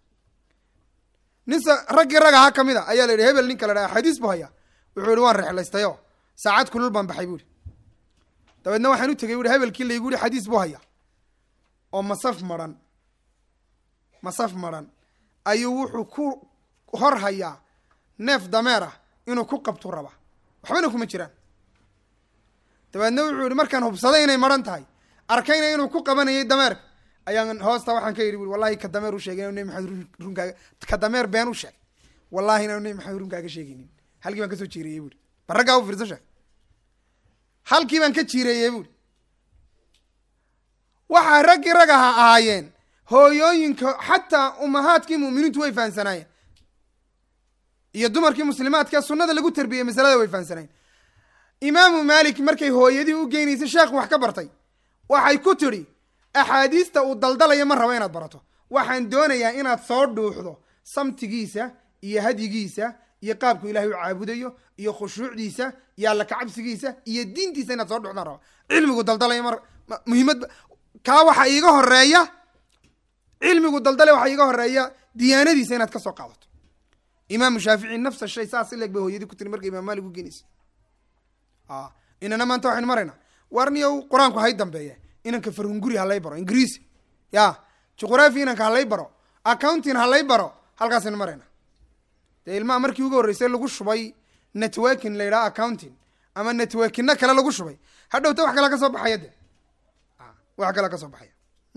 nin sa raggii rag ahaa ka mid a ayaa la yidhi hebel ninka la dhaha xadiis buu hayaa wuxuu yihi waan rexlaystayo saacad kulul baan baxay bu ihi dabeedna waxaan u tegay bu ihi hebelkii laygu yihi xadiis buu hayaa oo masaf maran masaf maran ayuu wuxuu ku hor hayaa neef dameer ah inuu ku qabtu raba waxbana kuma jiraan dabeedna wuxuu yihi markaan hubsaday inay maran tahay arkayna inuu ku qabanayay dameerka ayaan hoosta waxaan ka yidhi bui wallahi ka dameer u sheegay inanu nebi maxamed runkaaga ka dameer been u sheeg wallahi inaanu nebi maxamed runkaaga sheegaynin halkii baan kasoo jiireeyey buuri ba raggaa u fiirso sheeg halkii baan ka jiireeyey buuri waxaa raggii rag aha ahaayeen hooyooyinka xataa umahaadkii mu'miniintu way fahamsanaayeen iyo dumarkii muslimaadka sunnada lagu tarbiyey masalada way fahamsanaayeen imaamu malik markay hooyadii u geynaysay sheekh wax ka bartay waxay ku tidhi axaadiista uu daldalayo ma rabo inaad barato waxaan doonayaa inaad soo dhuuxdo samtigiisa iyo hadyigiisa iyo qaabku ilahay u caabudayo iyo khushuucdiisa iyo alla kacabsigiisa iyo diintiisa inaad soo dhuuxdaan raba cilmigu daldalayo mar muhiimad kaa waxaa iiga horeeya cilmigu daldale waxaa iiga horeeya diyaanadiisa inaad ka soo qaadato imaamu shaafici nafsa shay saas ileg bay hooyadii ku tiri markay imaam malik u geenaysa inana maanta waxaynu maraynaa warniyow qur-aanku hay dambeeya inanka farhunguri halay baro ingiriisi ya juqraafi inanka halay baro accounting halay baro halkaasaynu marayna dee ilmaha markii ugu horreysay lagu shubay networking la yidhaha accounting ama networkina kale lagu shubay hadhowta wax kala ka soo baxaya de wax kala ka soo baxaya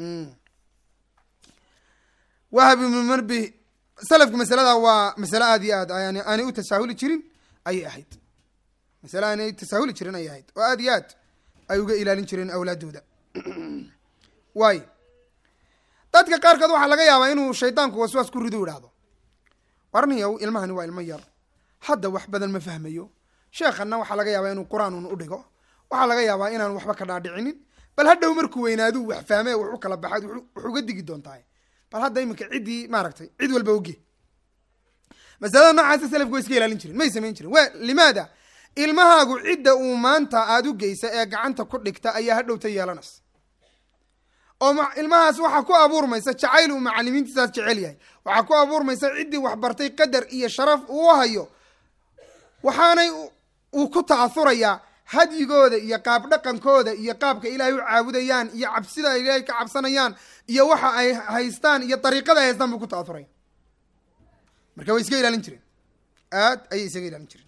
wahab ibnu marbi salafku masalada waa masale aad iyo aad yani aanay u tasaahuli jirin ayay ahayd masale aanay tasaahuli jirin ayay ahayd oo aad iyo aad ay uga ilaalin jireen awlaadooda waay dadka qaarkood waxaa laga yaabaa inuu shaydaanku waswaas ku ridu idhaahdo warniyow ilmahani waa ilmo yar hadda wax badan ma fahmayo sheekhanna waxaa laga yaabaa inuu qur-aan un u dhigo waxaa laga yaabaa inaan waxba ka dhaadhicinin bal hadhow markuu weynaaduu wax fahme wax u kala baxaad wax uga digi doontahay bal hadda iminka ciddii maaragtay cid walba oge masalada noocaasa salafku way iska ilaalin jirin may samayn jirin wa limaada ilmahaagu cidda uu maanta aada u geysa ee gacanta ku dhigta ayaa hadhowta yeelanaysa oo ilmahaas waxaa ku abuurmaysa jacayl uu macalimiintiisaas jecel yahay waxaa ku abuurmaysa ciddii waxbartay qadar iyo sharaf uu hayo waxaanay uu ku ta'ahurayaa hadyigooda iyo qaab dhaqankooda iyo qaabka ilaahay u caabudayaan iyo cabsida ay ilaahay ka cabsanayaan iyo waxa ay haystaan iyo dariiqada ay haystaan buu ku ta'ahuraya marka way iska ilaalin jireen aad ayay isaga ilaalin jireen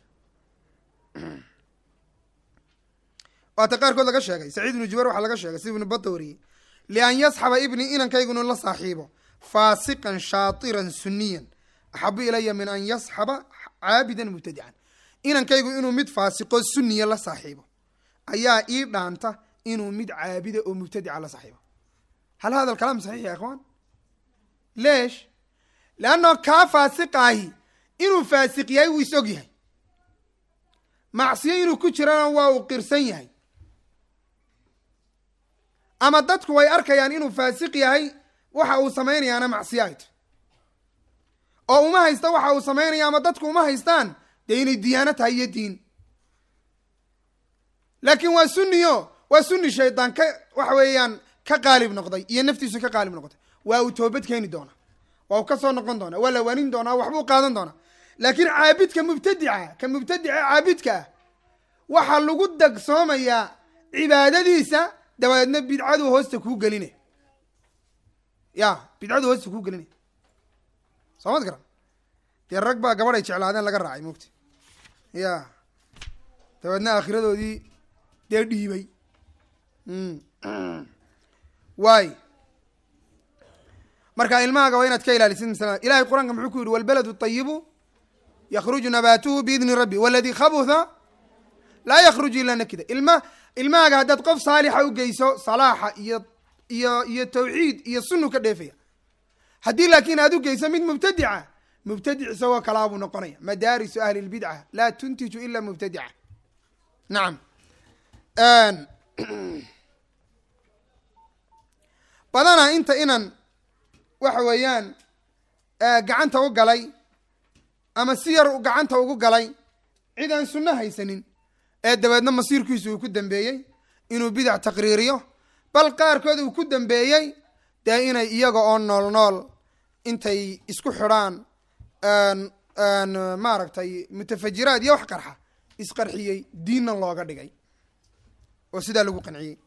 waata qaarkood laga sheegay saciid ibnu jubayr waxaa laga sheegay sida ibnu bada wariyey lian yasxaba ibnii inankaygu inuu la saaxiibo faasiqan shaatiran suniyan axabu ilaya min an yasxaba caabidan mubtadican inankaygu inuu mid faasiqo suniya la saaxiibo ayaa ii dhaanta inuu mid caabida oo mubtadica la saaxiibo hal hada alkalaam saxiix ya ikhwaan leesh leanno kaa faasiqaahi inuu faasiq yahay wuu is og yahay macsiyo inuu ku jirana waa uu qirsan yahay ama dadku way arkayaan inuu faasiq yahay waxa uu samaynayaana macsiyo ay tahy oo uma haysta waxa uu samaynaya ama dadku uma haystaan dee inay diyaano tahay iyo diin laakiin waa sunniyo waa sunni shaydaan ka waxa weeyaan ka qaalib noqday iyo naftiisu ka qaalib noqotay waa uu toobad keeni doonaa waa uu ka soo noqon doonaa waa la waanin doonaa waxbuu qaadan doonaa laakiin caabidka mubtadica ka mubtadica caabidka ah waxaa lagu dagsoomayaa cibaadadiisa dabadeedna bidcadu hoosta kuu gelinay ya bidcadu hoosta kuu gelinay soo mad garan dee rag baa gabadh ay jeclaadeen laga raacay mogta ya dabeedna aakhiradoodii dee dhiibay waay marka ilmahaaga waa inaad ka ilaalisid masala ilahay qur-aanka muxuu ku yidhi walbaladu ayibu yakruju nabaatuhu biidni rabbi waladii khabutha laa yakruju ilaa nakida ilma ilmahaaga haddaad qof saalixa u geyso salaaxa iyo iyo iyo tawxiid iyo sunu ka dheefaya haddii laakiin aad u geyso mid mubtadica mubtadic isagoo kalaa buu noqonaya madaarisu ahli lbidca laa tuntiju ila mubtadica nacam badana inta inan waxa weeyaan gacanta u galay ama si yar gacanta ugu galay cid aan sunno haysanin ee dabeedna masiirkiisu uu ku dambeeyey inuu bidac taqriiriyo bal qaarkood uu ku dambeeyey dee inay iyaga oo nool nool intay isku xidhaan maaragtay mutafajiraad iyo wax qarxa isqarxiyey diinna looga dhigay oo sidaa lagu qanciyey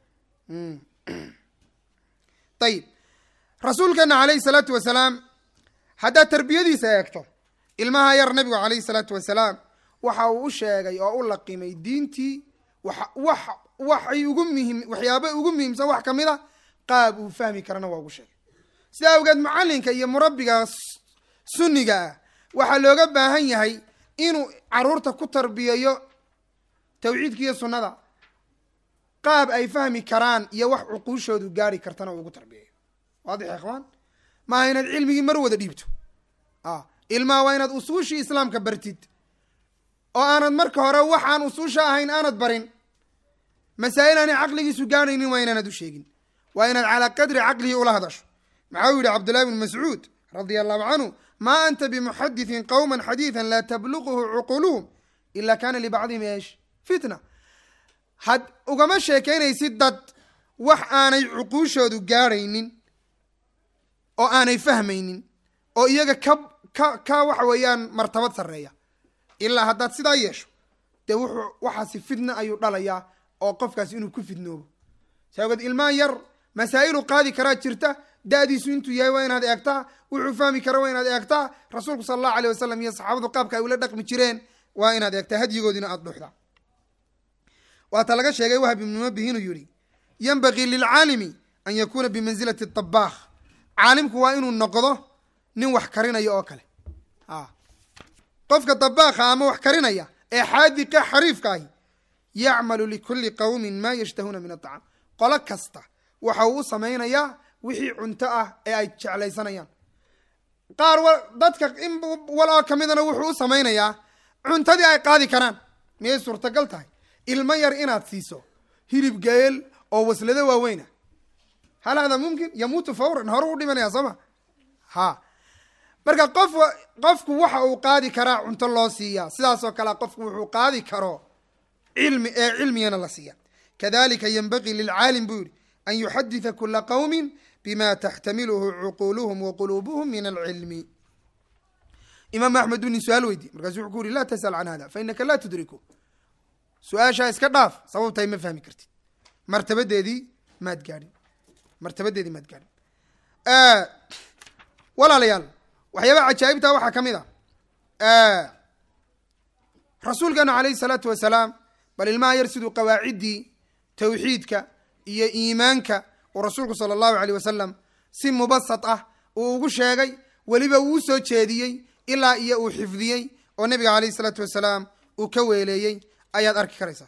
ayib rasuulkeena calayhi salaatu wasalaam haddaad tarbiyadiisa eegto ilmaha yar nabigu calayhi salaatu wasalaam waxa uu u sheegay oo u laqimay diintii wax wax waxay ugu muhim waxyaaba ugu muhiimsan wax kamid a qaab uu fahmi karana waa ugu sheegay sidaa awgeed mucallinka iyo murabbiga sunniga ah waxaa looga baahan yahay inuu caruurta ku tarbiyeeyo tawxiidka iyo sunnada qaab ay fahmi karaan iyo wax cuquushoodu gaari kartana uu ugu tarbiyeeyo waadix ya ikhwaan maaha inaad cilmigii mar wada dhiibto a ilmaha waa inaad usuushii islaamka bartid oo aanad marka hore waxaan usuusha ahayn aanad barin masaa'il aanay caqligiisu gaadhaynin waa inaanad u sheegin waa inaad calaa qadri caqlihi ula hadasho maxaa u yihi cabdullahi bn mascuud radia allahu canhu maa anta bimuxadithin qowma xadiidan laa tabluquhu cuquluhum ila kana libacdihim eesh fitna had ugama sheekaynaysid dad wax aanay cuquushoodu gaadhaynin oo aanay fahmaynin oo iyaga ka ka ka waxa weeyaan martabad sarreeya ilaa haddaad sidaa yeesho dee wuxuu waxaasi fitna ayuu dhalayaa oo qofkaas inuu ku fidnoobo saageed ilmaha yar masaa'ilu qaadi karaa jirta da-diisu intuu yahay waa inaad eegtaa wuxuu fahmi kara waa inaad eegtaa rasuulku sala allahu aleyh wasalam iyo saxaabadu qaabka ay ula dhaqmi jireen waa inaad eegtaa hadyigoodina aada dhuuxdaa waata laga sheegay wahab ibnu mabih inuu yihi yanbagii lilcaalimi an yakuuna bimansilati tabaakh caalimku waa inuu noqdo nin wax karinaya oo kale a qofka dabaakha ama wax karinaya ee xaadiqa xariifka ahi yacmalu likulli qowmin maa yashtahuuna min aطacaam qolo kasta waxa uu u samaynayaa wixii cunto ah ee ay jeclaysanayaan qaar dadka in wal oo kamidana wuxuu u samaynayaa cuntadii ay qaadi karaan miyay suurtagal tahay ilmo yar inaad siiso hilib geel oo waslado waaweyna hal hada mumkin yamuutu fawran hore u dhimanaya soo ma ha marka qof qofku waxa uu qaadi karaa cunto loo siiyaa sidaasoo kale qofku wuxuu qaadi karo cilmi ee cilmigana la siiya kadalika yenbagii lilcaalim buu yihi an yuxaditha kula qowmin bima taxtamiluhu cuquluhum wa quluubuhum min alcilmi imaam axmed buu nin su-aal weydiye markaasu wuxuu ku yuri laa tasal can hada fa inaka laa tudriku su-aashaa iska dhaaf sababtahay ma fahmi kartid martabadeedii maad gaadhin martabadeedii maad gaadhin walaalayaal waxyaabaha cajaa'ibta waxaa ka mid a rasuulkeenu alayhi salaatu wasalaam bal ilmaha yar siduu qawaaciddii tawxiidka iyo iimaanka uu rasuulku sala allahu aleyh wasalam si mubasad ah uu ugu sheegay weliba uu soo jeediyey ilaa iyo uu xifdiyey oo nebiga alayhi salaatu wasalaam uu ka weeleeyey ayaad arki karaysaa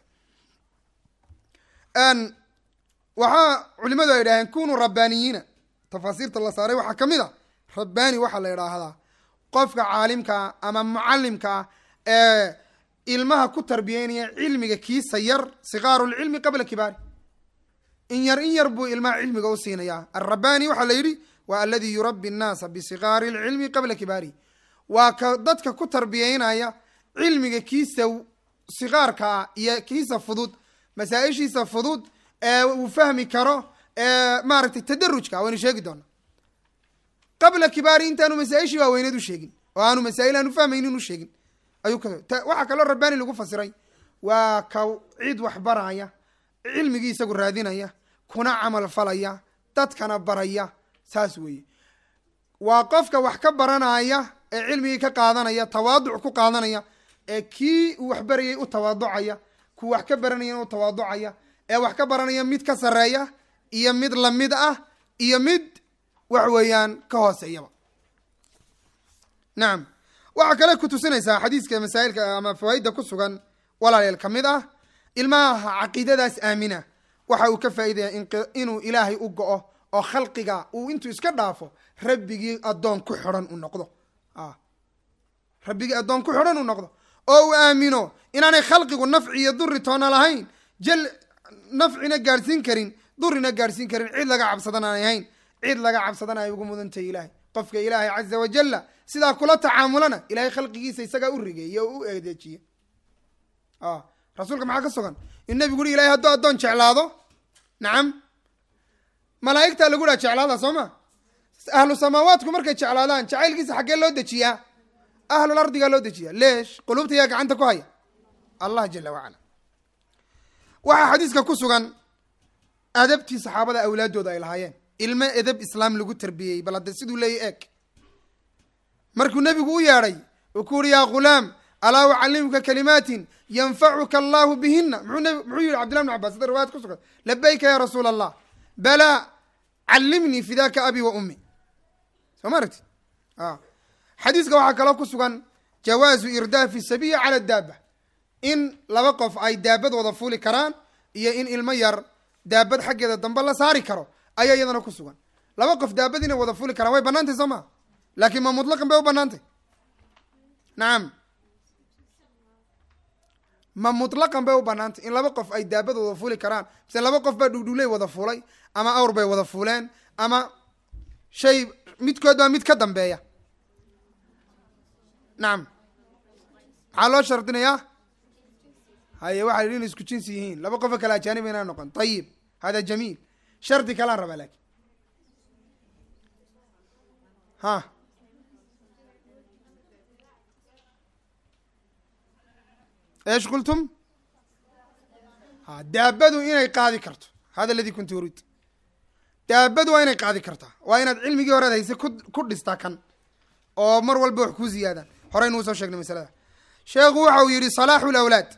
waxaa culimadu ay idhaaheen kunuu rabbaaniyiina tafaasiirta la saaray waxaa ka mid a rabbaani waxaa la idhaahdaa qofka caalimkaa ama mucalimkaa ee ilmaha ku tarbiyeynaya cilmiga kiisa yar sikaaru lcilmi qabla kibaari in yar in yar buu ilmaha cilmiga u siinayaa alrabbaani waxaa la yidhi waa aladi yurabbi annaasa bisikaari lcilmi qabla kibaari waa ka dadka ku tarbiyeynaya cilmiga kiisa sikaarkaa iyo kiisa fudud masaa-ishiisa fudud ee uu fahmi karo ee maaragtay tadarujka waynu sheegi doona qabla kibaari intaanu masaa-ishii waaweyneed u sheegin oo aanu masaa'il aanu fahmaynin u sheegin ayuu ka waxaa kaloo rabbaani lagu fasiray waa ka cid wax baraya cilmigii isagu raadinaya kuna camal falaya dadkana baraya saas weeye waa qofka wax ka baranaya ee cilmigii ka qaadanaya tawaaduc ku qaadanaya ee kii uu wax barayay u tawaaducaya ku wax ka baranayana u tawaaducaya ee wax ka baranaya mid ka sarreeya iyo mid lamid ah iyo mid wax weeyaan ka hooseeyaba nacam waxaa kale ku tusinaysaa xadiiska masaa'ilka ama fawaaidda ku sugan walaaleel ka mid ah ilmaha caqiidadaas aamina waxa uu ka faa'iidaya inuu ilaahay u go-o oo khalqiga uu intuu iska dhaafo rabbigii addoon ku xidhan uu noqdo rabbigii addoon ku xidhan uu noqdo oo uu aamino inaanay khalqigu nafci iyo duri toona lahayn jal nafcina gaadhsiin karin durina gaadhsiin karin cid laga cabsadan aanay hayn cid laga cabsadan ay ugu mudantahay ilaahay qofka ilaahay caza wajalla sidaa kula tacaamulana ilahay khalqigiisa isagaa u rigeeye oo u eedeejiye rasuulka maxaa ka sugan in nabigu uri ilahay hadduu addoon jeclaado nacam malaa'igtaa lagu dhaha jeclaada soo ma ahlu samaawaatku markay jeclaadaan jacaylkiisa xaggee loo dejiyaa ahlul ardigaa loo dejiyaa leesh qulubta yaa gacanta ku haya allah jala wacala waxaa xadiiska ku sugan adabtii saxaabada awlaaddooda ay lahaayeen ilmo edab islaam lagu tarbiyeyey bal hadde siduu leeya eeg markuu nebigu u yeedhay uu ku uhi yaa ghulaam alaa ucallimuka kalimaatin yanfacuka allahu bihina muxuu muxuu yihi cabdillah bn cabas sida riwayad ku sugan labayka ya rasuula allah balaa callimnii fidaaka abi wa ummi soo ma aragtid xadiiska waxaa kaloo ku sugan jawaazu irdaafi sabiya cala daaba in laba qof ay daabad wada fuuli karaan iyo in ilmo yar daabad xaggeeda dambe la saari karo ayaa iyadana ku sugan laba qof daabad inay wada fuuli karaan way banaantay soo maa laakiin ma mutlaqan bay u banaantay nacam ma mutlaqan bay u banaantay in laba qof ay daabad wada fuuli karaan mise laba qof baa dhugdhugley wada fuulay ama awr bay wada fuuleen ama shay midkood baa mid ka dambeeya nacam maxaa loo shardinayaa haye waxaa yidhi inay isku jinsi yihiin laba qofo kale ajaaniba inaa noqon ayib hada jamiil shardi kalaan rabaa laakin ha eesh qultum ha daabadu inay qaadi karto hada aladi kuntu uriid daabadu waa inay qaadi kartaa waa inaad cilmigii horead hayse ku ku dhistaa kan oo mar walba wax kuu ziyaadaan horeynuu soo sheegnay masalada sheekhu waxa uu yidhi salaaxu lawlaad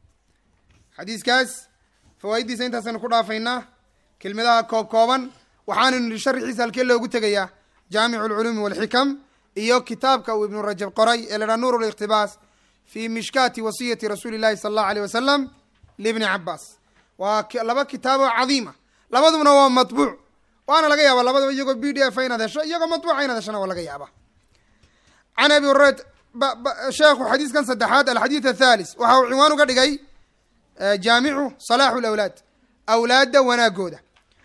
xadiiskaas fawaaiddiisa intaasaynu ku dhaafaynaa kelmadaha koob kooban waxaanaynu nihi sharxiisa halkee loogu tegayaa jaamicu lculuumi walxikam iyo kitaabka uu ibnu rajab qoray ee la dhaha nuur liqtibaas fi mishkaati wasiyati rasuuli llahi sala allahu aleyh wasalam libni cabaas waa laba kitaaboo cadiima labadubna waa matbuuc waana laga yaaba labadaba iyagoo b d f inaad hesho iyagoo matbuuca inaad heshona waa laga yaaba can abi hurayrat sheekhu xadiiskan saddexaad alxadiid athalis waxa uu cinwaan uga dhigay jaamicu salaaxu lawlaad awlaadda wanaagooda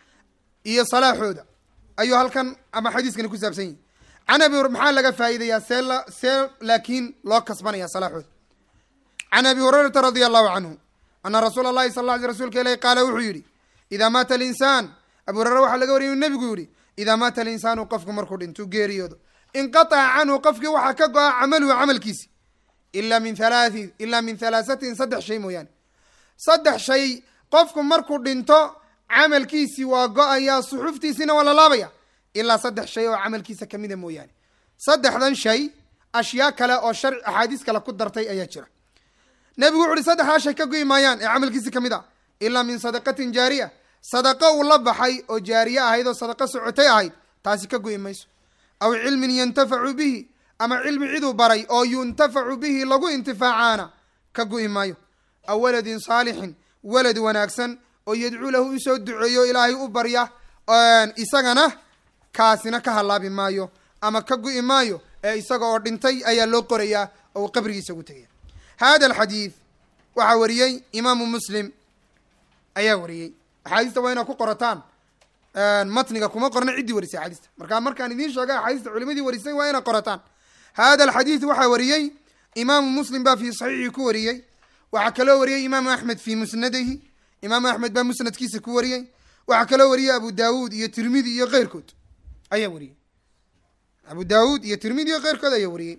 iyo salaaxooda ayuu halkan ama xadiiskani ku saabsan yihi can abi maxaa laga faa'iidayaa see la see laakiin loo kasbanaya salaaxooda can abi hurayrata radia allahu canhu ana rasuula allahi sal alla alay rsulka ilahi qaala wuxuu yidhi idaa maata alinsaan abu hureyre waxaa laga wariyay inu nebigu yidhi idaa maata alinsaanu qofku markuu dhintuu geeriyoodo inqataca canhu qofkii waxaa ka go-a camaluhu camalkiisi ila min halaathi ilaa min halaasatin saddex shay mooyaane saddex shay qofku markuu dhinto camalkiisi waa go-ayaa suxuftiisina waa la laabaya ilaa saddex shay oo camalkiisa kamida mooyaane saddexdan shay ashyaa kale oo sharci axaadiis kale ku dartay ayaa jira nebigu wuxu uhi saddexdaa shay ka goyi maayaan ee camalkiisi kamid a ilaa min sadaqatin jaariya sadaqo uu la baxay oo jaariye ahayd oo sadaqo socotay ahayd taasi ka goyi mayso aw cilmin yantafacu bihi ama cilmi ciduu baray oo yuntafacu bihi lagu intifaacaana ka go'i maayo aw waladin saalixin walad wanaagsan oo yadcuu lahu usoo duceeyo ilaahay u barya isagana kaasina ka halaabi maayo ama ka go'i maayo ee isaga oo dhintay ayaa loo qorayaa oo uu qabrigiisa ugu tegaya hada alxadiid waxaa wariyey imaamu muslim ayaa wariyey axaadiista waa inaad ku qorataan matniga kuma qorna ciddii warisay axaadiista markaa markaan idiin sheegay axaadiista culimadii warisay waa inaad qorataan hada alxadiid waxaa wariyey imaamu muslim baa fi saxiixii ku wariyey waxaa kaloo wariyey imaamu axmed fi musnadihi imaamu axmed baa musnadkiisa ku wariyey waxaa kaloo wariyey abu daawuud iyo tirmidi iyo keyrkood ayaa wariyey abu daawuud iyo tirmidi iyo keyrkood ayaa wariyey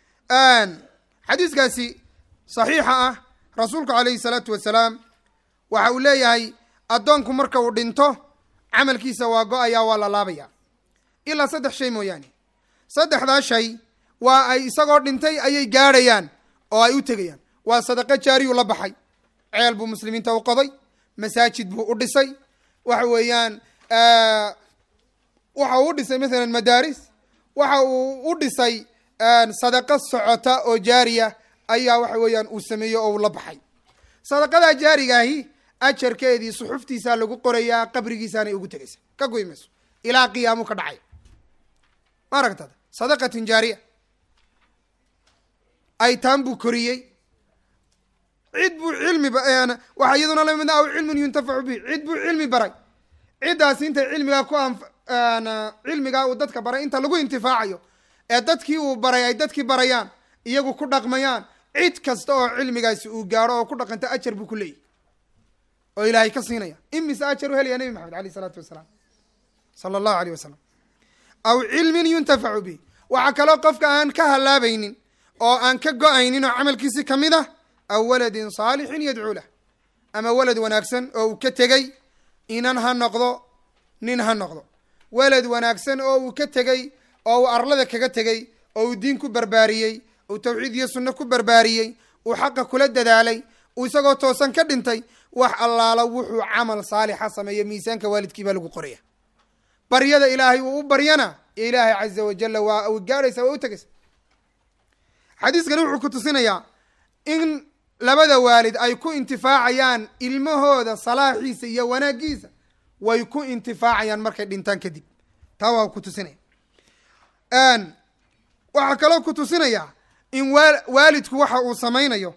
xadiiskaasi saxiixa ah rasuulku calayhi salaatu wasalaam waxa uu leeyahay addoonku marka uu dhinto camalkiisa waa go-ayaa waa la laabaya ilaa saddex shay mooyaane saddexdaa shay waa ay isagoo dhintay ayay gaadhayaan oo ay u tegayaan waa sadaqo jaariyuu la baxay ceel buu muslimiinta u qoday masaajid buu u dhisay waxa weeyaan waxa uu u dhisay mathalan madaaris waxa uu u dhisay sadaqo socota oo jaariya ayaa waxa weeyaan uu sameeyey oo uu la baxay sadaqadaa jaarigaahi ajarkeedii suxuftiisaa lagu qorayaa qabrigiisaanay ugu tegaysa ka goy mayso ilaa qiyaamu ka dhacay ma aragtad sadaqatin jaariya aytaan buu koriyey cid buu cilmi waxaa iyaduna lamid aw cilmun yuntafacu bihi cid buu cilmi baray ciddaasi intay cilmigaa ku anf cilmigaa uu dadka baray inta lagu intifaacayo ee dadkii uu baray ay dadkii barayaan iyagu ku dhaqmayaan cid kasta oo cilmigaasi uu gaaro oo ku dhaqanta ajar buu ku leeyahy oo ilaahay ka siinaya imise ajar u helaya nebi maxamed aleyh isalaatu wasalaam sala allahu aleyh wasalam aw cilmin yuntafacu bihi waxaa kaloo qofka aan ka halaabaynin oo aan ka go-aynin oo camalkiisi kamid ah aw waladin saalixin yadcuu lah ama walad wanaagsan oo uu ka tegey inan ha noqdo nin ha noqdo walad wanaagsan oo uu ka tegey oo uu arlada kaga tegey oo uu diin ku barbaariyey uu tawxiid iyo sunno ku barbaariyey uu xaqa kula dadaalay uu isagoo toosan ka dhintay wax allaala wuxuu camal saalixa sameeya miisaanka waalidkii baa lagu qoraya baryada ilaahay uu u baryana ilaahay caza wajalla waa u gaadhaysa waa u tegaysa xadiiskani wuxuu ku tusinayaa in labada waalid ay ku intifaacayaan ilmahooda salaaxiisa iyo wanaagiisa way ku intifaacayaan markay dhintaan kadib taa waa ku tusinaya waxaa kaloo ku tusinaya in wa waalidku waxa uu samaynayo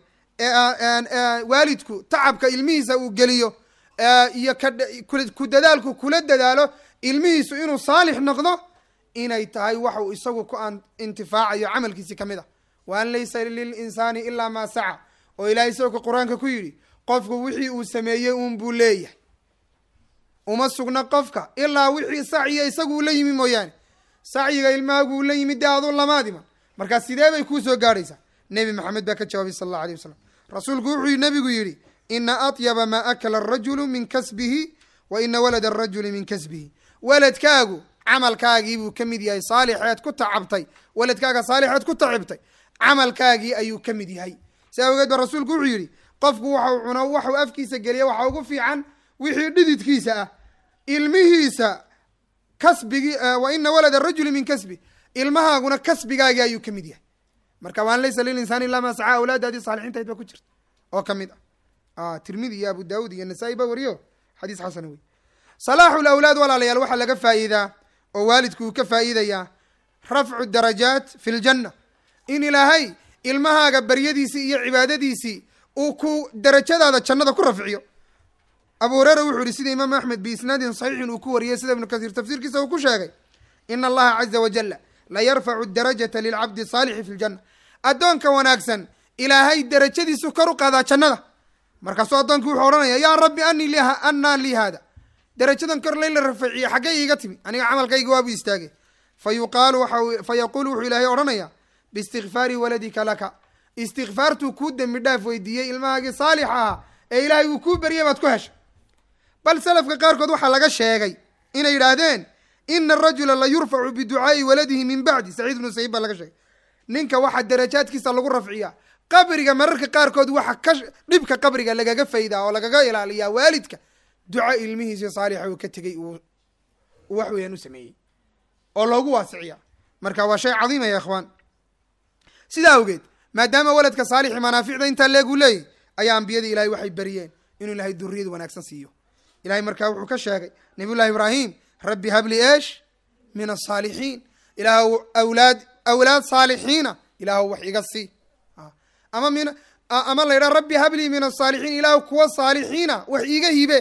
waalidku tacabka ilmihiisa uu geliyo iyo ku dadaalku kula dadaalo ilmihiisu inuu saalix noqdo inay tahay waxa uu isagu ku intifaacayo camalkiisi kamid ah wa an laysa lilinsaani ilaa maa saca oo ilahay isagoo qur-aanka ku yidhi qofku wixii uu sameeyey uun buu leeyahay uma sugna qofka ilaa wixii sacyiga isagu uu la yimi mooyaane sacyiga ilmahaagu uu la yimid dee aduu lamaadiman markaa sidee bay kuu soo gaadhaysaa nebi maxamed baa ka jawaabay sala allahu alay wasalam rasuulku wuxuu nabigu yidhi ina atyaba maa akala arajulu min kasbihi wa ina walada arajuli min kasbihi weladkaagu camalkaagii buu ka mid yahay saalixeed ku tacabtay weladkaaga saalixeed ku tacibtay camalkaagii ayuu ka mid yahay si awgeed ba rasuulku wuxuu yidhi qofku waxau cuno waxau afkiisa geliya waxaa ugu fiican wixii dhididkiisa ah ilmihiisa kasbigii wa ina walada arajuli min kasbi ilmahaaguna kasbigaagii ayuu ka mid yahay marka waan laysa lilinsaani ilaa maa sacaa awlaadaadii saalixiintahayd baa ku jirta oo ka mid ah tirmidi iyo abu daawud iyo nasaa-i ba wariyo xadiis xasana wey salaaxu lawlaad walaalayaal waxaa laga faa'iidaa oo waalidku uu ka faa'iidayaa rafcu darajaat fi ljanna in ilaahay ilmahaaga baryadiisii iyo cibaadadiisii uu ku darajadaada jannada ku rafciyo abu hureyra wuxuu yihi sida imaam axmed biisnaadin saxiixin uu ku wariyey sida ibnu kasiir tafsiirkiisa uu ku sheegay ina allaha caza wajala la yarfacu darajata lilcabdi saalixi fi ljanna addoonka wanaagsan ilaahay darajadiisu kor u qaadaa jannada markaasuu addoonkii wuxuu odhanaya yaa rabbi ani li annaa lii haada darajadan kor layla rafaciye xaggay iiga timi aniga camalkayga waabu istaagay fa yuqaalu waxa fa yaquulu wuxuu ilaahay odhanaya biistikfaari waladika laka istikfaartuu kuu dembi dhaaf weydiiyey ilmahaagii saalix ahaa ee ilaahay uu kuu beryay baad ku heshay bal salafka qaarkood waxaa laga sheegay inay yidhaahdeen ina arajula la yurfacu biducaai waladihi min bacdi saciid ibnu sayib baa laga sheegay ninka waxaa darajaadkiisa lagu rafciyaa qabriga mararka qaarkood waxa ka dhibka qabriga lagaga faydaa oo lagaga ilaaliyaa waalidka duca ilmihiisi saalixa uu ka tegey uu wax weeyaan u sameeyey oo loogu waasiciya marka waa shay cadiima ya ikhwaan sidaa awgeed maadaama waladka saalixi manaaficda intaa leeguu leeyahy ayaa ambiyadii ilahay waxay beriyeen inuu ilahay duriyad wanaagsan siiyo ilahay markaa wuxuu ka sheegay nabiy llahi ibraahim rabbi habli eesh min asaalixiin ilaahw awlaad awlaad saalixiina ilaahw wax iga sii ama min ama la yidhaha rabbi hablii min asaalixiin ilaahw kuwa saalixiina wax iiga hibe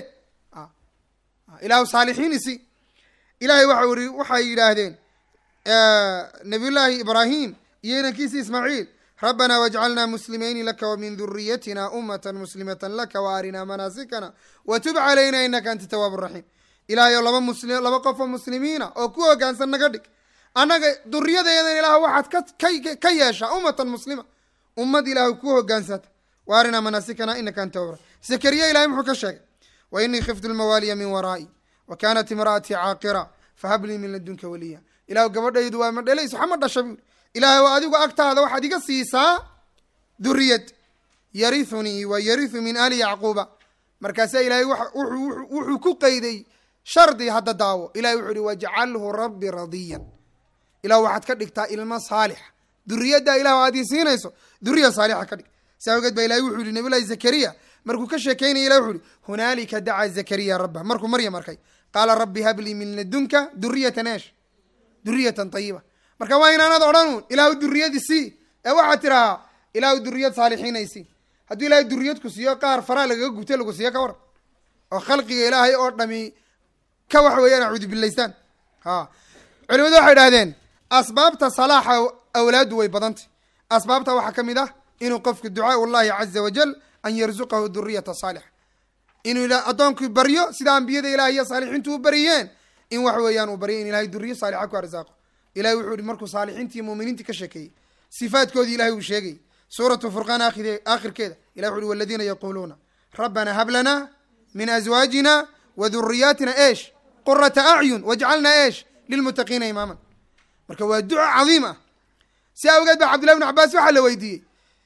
ilaahw saalixiin isi ilahay waxa uri waxay yidhaahdeen nabiy llaahi ibraahim iyo inankiisi ismaaciil rabbana wajcalna muslimayni laka wmin duriyatina umata muslimata laka waarinaa manaasikana watub calayna inaka anta tawaab raxiim ilahay oo laba musli laba qof oo muslimiina oo ku hogaansan naga dhig annaga duriyadeedan ilaah waxaad ka ka yeeshaa ummatan muslima ummad ilaah ku hogaansata waarinaa manaasikana inaka anta tawaab raxiim zakariya ilahay muxuu ka sheegay wa inii khiftu lmawaaliya min waraa'i wa kanat imra'atii caaqira fahablii min ladunka waliya ilah gabadhaydu waa ma dhelayso xama dhasha buuri ilaahay oo adigu agtaada waxaad iga siisaa duriyad yarithunii wa yarithu min ali yacquuba markaasaa ilahay wuxuu ku qeyday shardi hadda daawo ilahay wuxuu ihi wajcalhu rabbi radiyan ilah waxaad ka dhigtaa ilmo saalixa duriyadda ilah aad ii siinayso duriya saalixa ka dhig si awgeed baa ilahay wuxuu yihi nabiy llahi zakariya markuu ka sheekeynaya ilah wuxu ihi hunaalika dacaa zakariya rabbah markuu maryam arkay qaala rabbi hablii min ladunka duriyatan eesh duriyatan tayiba marka waa inaanad odhanuun ilaahu duriyadi sii ee waxaad tirahaa ilaahu duriyad saalixiinaysi hadduu ilahay duriyad ku siiyo qaar faraa lagaga gubtay lagu siiyo ka waran oo khalqiga ilaahay oo dhami ka waxa weeyaan acuudu bilaystaan ha culimadu waxay idhahdeen asbaabta salaaxa awlaaddu way badantay asbaabta waxaa ka mid ah inuu qofku ducaau llahi caza wajal an yarzuqahu duriyata saalixa inuu addoonkii baryo sida ambiyada ilahay iyo saalixiintu u bariyeen in wax weeyaan uu baryo in ilahay duriyo saalixa ku arsaaqo ilahay wuxuu yihi markuu saalixiintii muuminiintii ka sheekeeyey sifaadkoodii ilahay uu sheegayy suuratu furqaan aakhirkeeda ilahy wuxu uhi waladiina yaquuluuna rabbana hab lana min azwaajina wa duriyaatina eesh qurata acyun wajcalna eesh lilmuttaqiina imaaman marka waa duco cadiim ah si awgeed ba cabdillahi bn cabaas waxaa la weydiiyey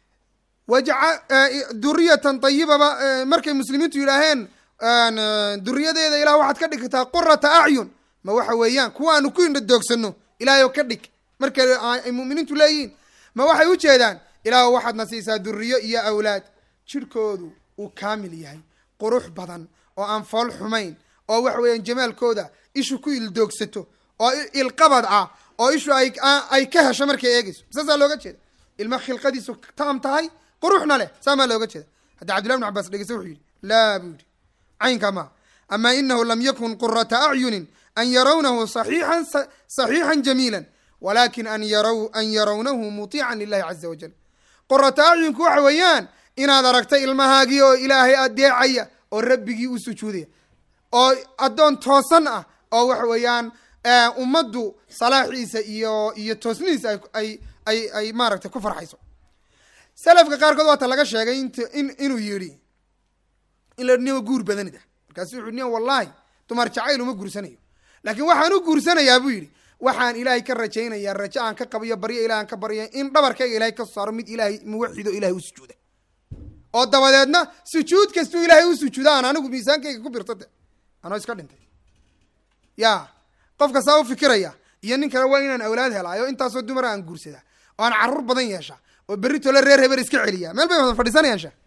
duriyatan ayibaba markay muslimiintu yidhaaheen duriyadeeda ilah waxaad ka dhigtaa qurata acyun ma waxa weeyaan kuwa aanu ku indha doogsano ilaahay oo ka dhig marka ay mu'miniintu leeyihiin ma waxay u jeedaan ilaah waxaadna siisaa duriyo iyo awlaad jirhkoodu uu kaamil yahay qurux badan oo aan fool xumayn oo waxa weeyaan jamaalkooda ishu ku ildoogsato oo ilqabad ah oo ishu ay ay ka hesho markay eegeyso saasaa looga jeeda ilma khilqadiisu taam tahay quruxna leh saamaa looga jeeda hadda cabdillahi bn cabas dhegeysta wuxuu yidhi laa buu yidhi caynka maa ama inahu lam yakun qurata acyunin an yarawnahu saxiixan saxiixan jamiila walakin an yaraw an yarawnahu mutiican lilahi caza wajal qurata acyunku waxa weeyaan inaad aragtay ilmahaagii oo ilaahay adeecaya oo rabbigii u sujuudaya oo addoon toosan ah oo waxa weeyaan ummaddu salaaxiisa iyo iyo toosnihiisa ay ay ay ay maaragtay ku farxayso salafka qaarkood waata laga sheegay int in inuu yidhi in la niyo guur badanida markaasu wuxu niyo wallahi dumar jacayl uma guursanayo laakiin waxaan u guursanayaa buu yidhi waxaan ilaahay ka rajaynayaa rajo aan ka qabayo baryo ilahi aan ka barya in dhabarkayga ilahay ka saaro mid ilaahay muwaxido ilahay u sujuuda oo dabadeedna sujuud kastuu ilaahay u sujuuda aan anigu miisaankayga ku birto de anoo iska dhintay ya qofka saa u fikiraya iyo nin kale waa inaan awlaad helaayo intaasoo dumara aan guursadaa oo aan carruur badan yeeshaa oo berri tole reer heber iska celiyaa meel bay wada fadhiisanayaan sha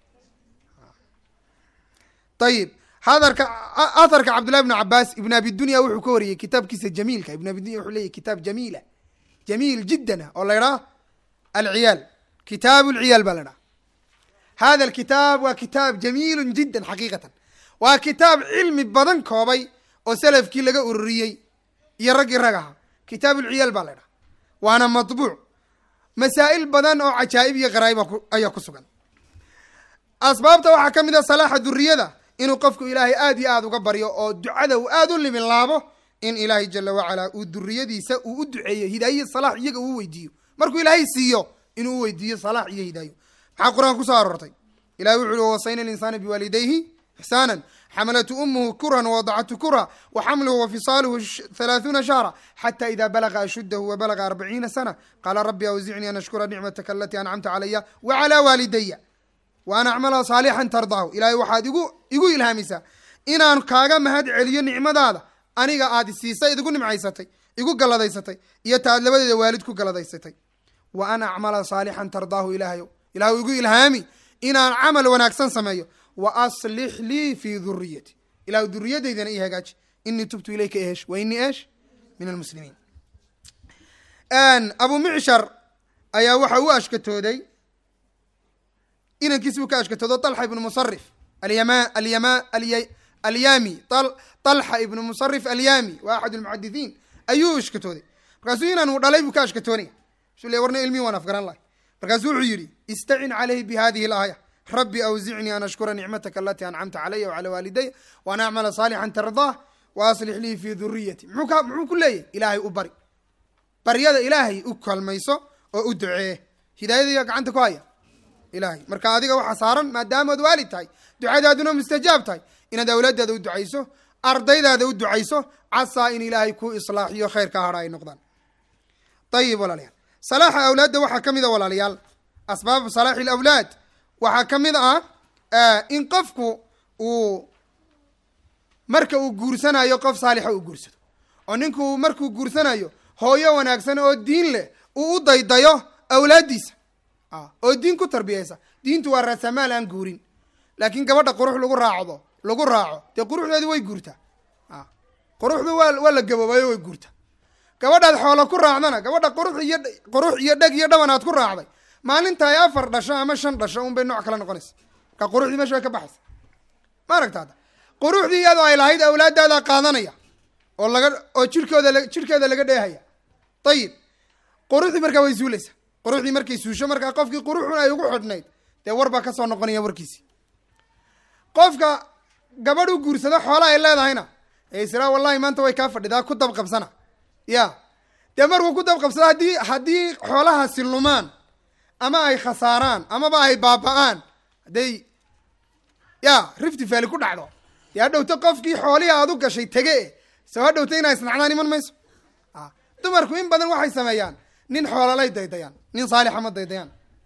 ayib hadarka atharka cabdullahi ibnu cabaas ibn abi dunya wuxuu ka wariyey kitaabkiisa jamiilka ibn abi dunya wuxuu leeyahy kitaab jamiila jamiil jiddan ah oo la idhaha alciyaal kitaab lciyaal baa la idhaha hada alkitaab waa kitaab jamiilu jiddan xaqiiqatan waa kitaab cilmi badan koobay oo salafkii laga ururiyey iyo raggii rag aha kitaab ulciyaal baa la idhaha waana matbuuc masaa'il badan oo cajaa'ib iyo qaraa'iba ayaa ku sugan asbaabta waxaa ka mid a salaaxa duriyada inuu qofku ilaahay aad iyo aad uga baryo oo ducada uu aad u limin laabo in ilaahay jala wacalaa uu duriyadiisa uu u duceeyo hidaaye salaax iyaga uu weydiiyo markuu ilaahay siiyo inuu u weydiiyo salaax iyo hidaayo maxaa qur-aan kusoo aroortay ilahi wuxu uhi wasayna linsaana biwaalidayhi ixsaanan xamalathu umuhu kurhan wawadacathu kurha waxamluhu wafisaaluhu halaaثuuna shahra xata ida balaga ashuddahu wabalaga arbaciina sana qaala rabbi awzicnii an ashkura nicmataka alatii ancamta calaya wacalaa waalidaya wa an acmala saalixan tardaahu ilaahay waxaad igu igu ilhaamisaa inaan kaaga mahad celiyo nicmadaada aniga aad isiisay idigu nimcaysatay igu galladaysatay iyo ta aad labadeeda waalid ku galladaysatay wa an acmala saalixan tardaahu ilaahayo ilahay igu ilhaami inaan camal wanaagsan sameeyo wa aslix lii fii duriyati ilahu duriyadaydana ii hagaaji inii tubtu ilayka ehesh wa inii eesh min almuslimiin abu micshar ayaa waxa u ashkatooday inankiisi buu ka ashkatoodo طalxa ibnu musarif alyama alyama alyami طalxa ibnu musarif alyami waa axad lmuxadithiin ayuu ashkatooday markaasuu inanu dhalay buu ka ashkatoonaya su le warna ilmihi waan afgaran lahay markaasuu wuxuu yidhi istacin calayhi bihadihi اlaaya rabbi awzicnii an ashkura nicmataka alatii ancamta calaya wcalى waalidaya waan acmala saalixan tardaah wa aslix lii fii duriyati muxuu muxuu ku leeyahy ilaahay u bari baryada ilaahay u kalmayso oo u ducee hidaayadaya gacanta ku haya ilahay marka adiga waxaa saaran maadaamaad waalid tahay ducadaaduna mustajaab tahay inaad awlaadaada u ducayso ardaydaada u ducayso casaa in ilaahay ku islaaxiyo khayr ka hadha ay noqdaan ayib walaalayaal salaaxa awlaadda waxaa ka mid a walaalayaal asbaabu salaaxi alawlaad waxaa ka mid ah in qofku uu marka uu guursanayo qof saalixa uu guursado oo ninku markuu guursanayo hooyo wanaagsan oo diin leh uu u daydayo awlaaddiisa oo diin ku tarbiyaysa diintu waa raasamaal aan guurin laakiin gabadha qurux lagu raacdo lagu raaco dee quruxdeedu way guurtaa quruxdu waa waa la gaboobayo way guurtaa gabadhaad xoolo ku raacdana gabadha qurux iyo qurux iyo dheg iyo dhaban aad ku raacday maalinta ay afar dhasho ama shan dhasho un bay nooc kala noqonaysa marka quruxdii mesha way ka baxaysa ma aragta hadda quruxdii iyadoo ay lahayd awlaadaadaa qaadanaya oo laga oo jirkooda jirkeeda laga dheehaya ayib quruxdii markaa way suulaysa quruxdii markay suusho markaa qofkii quruxun ay ugu xidhnayd dee war baa kasoo noqonaya warkiisi qofka gabadh u guursado xoola ay leedahayna ee israa wallahi maanta way kaa fadhidaa ku dabqabsana ya dee markuu ku dabqabsado haddii haddii xoolahaasi lumaan ama ay khasaaraan amaba ay baaba-aan hadday ya rifti faali ku dhacdo dee hadhowto qofkii xoolihii aad u gashay tege e soo hadhowta inaa isnacdaan iman mayso dumarku in badan waxay sameeyaan nin xoololay daydayaan nin saalixa ma daydayaan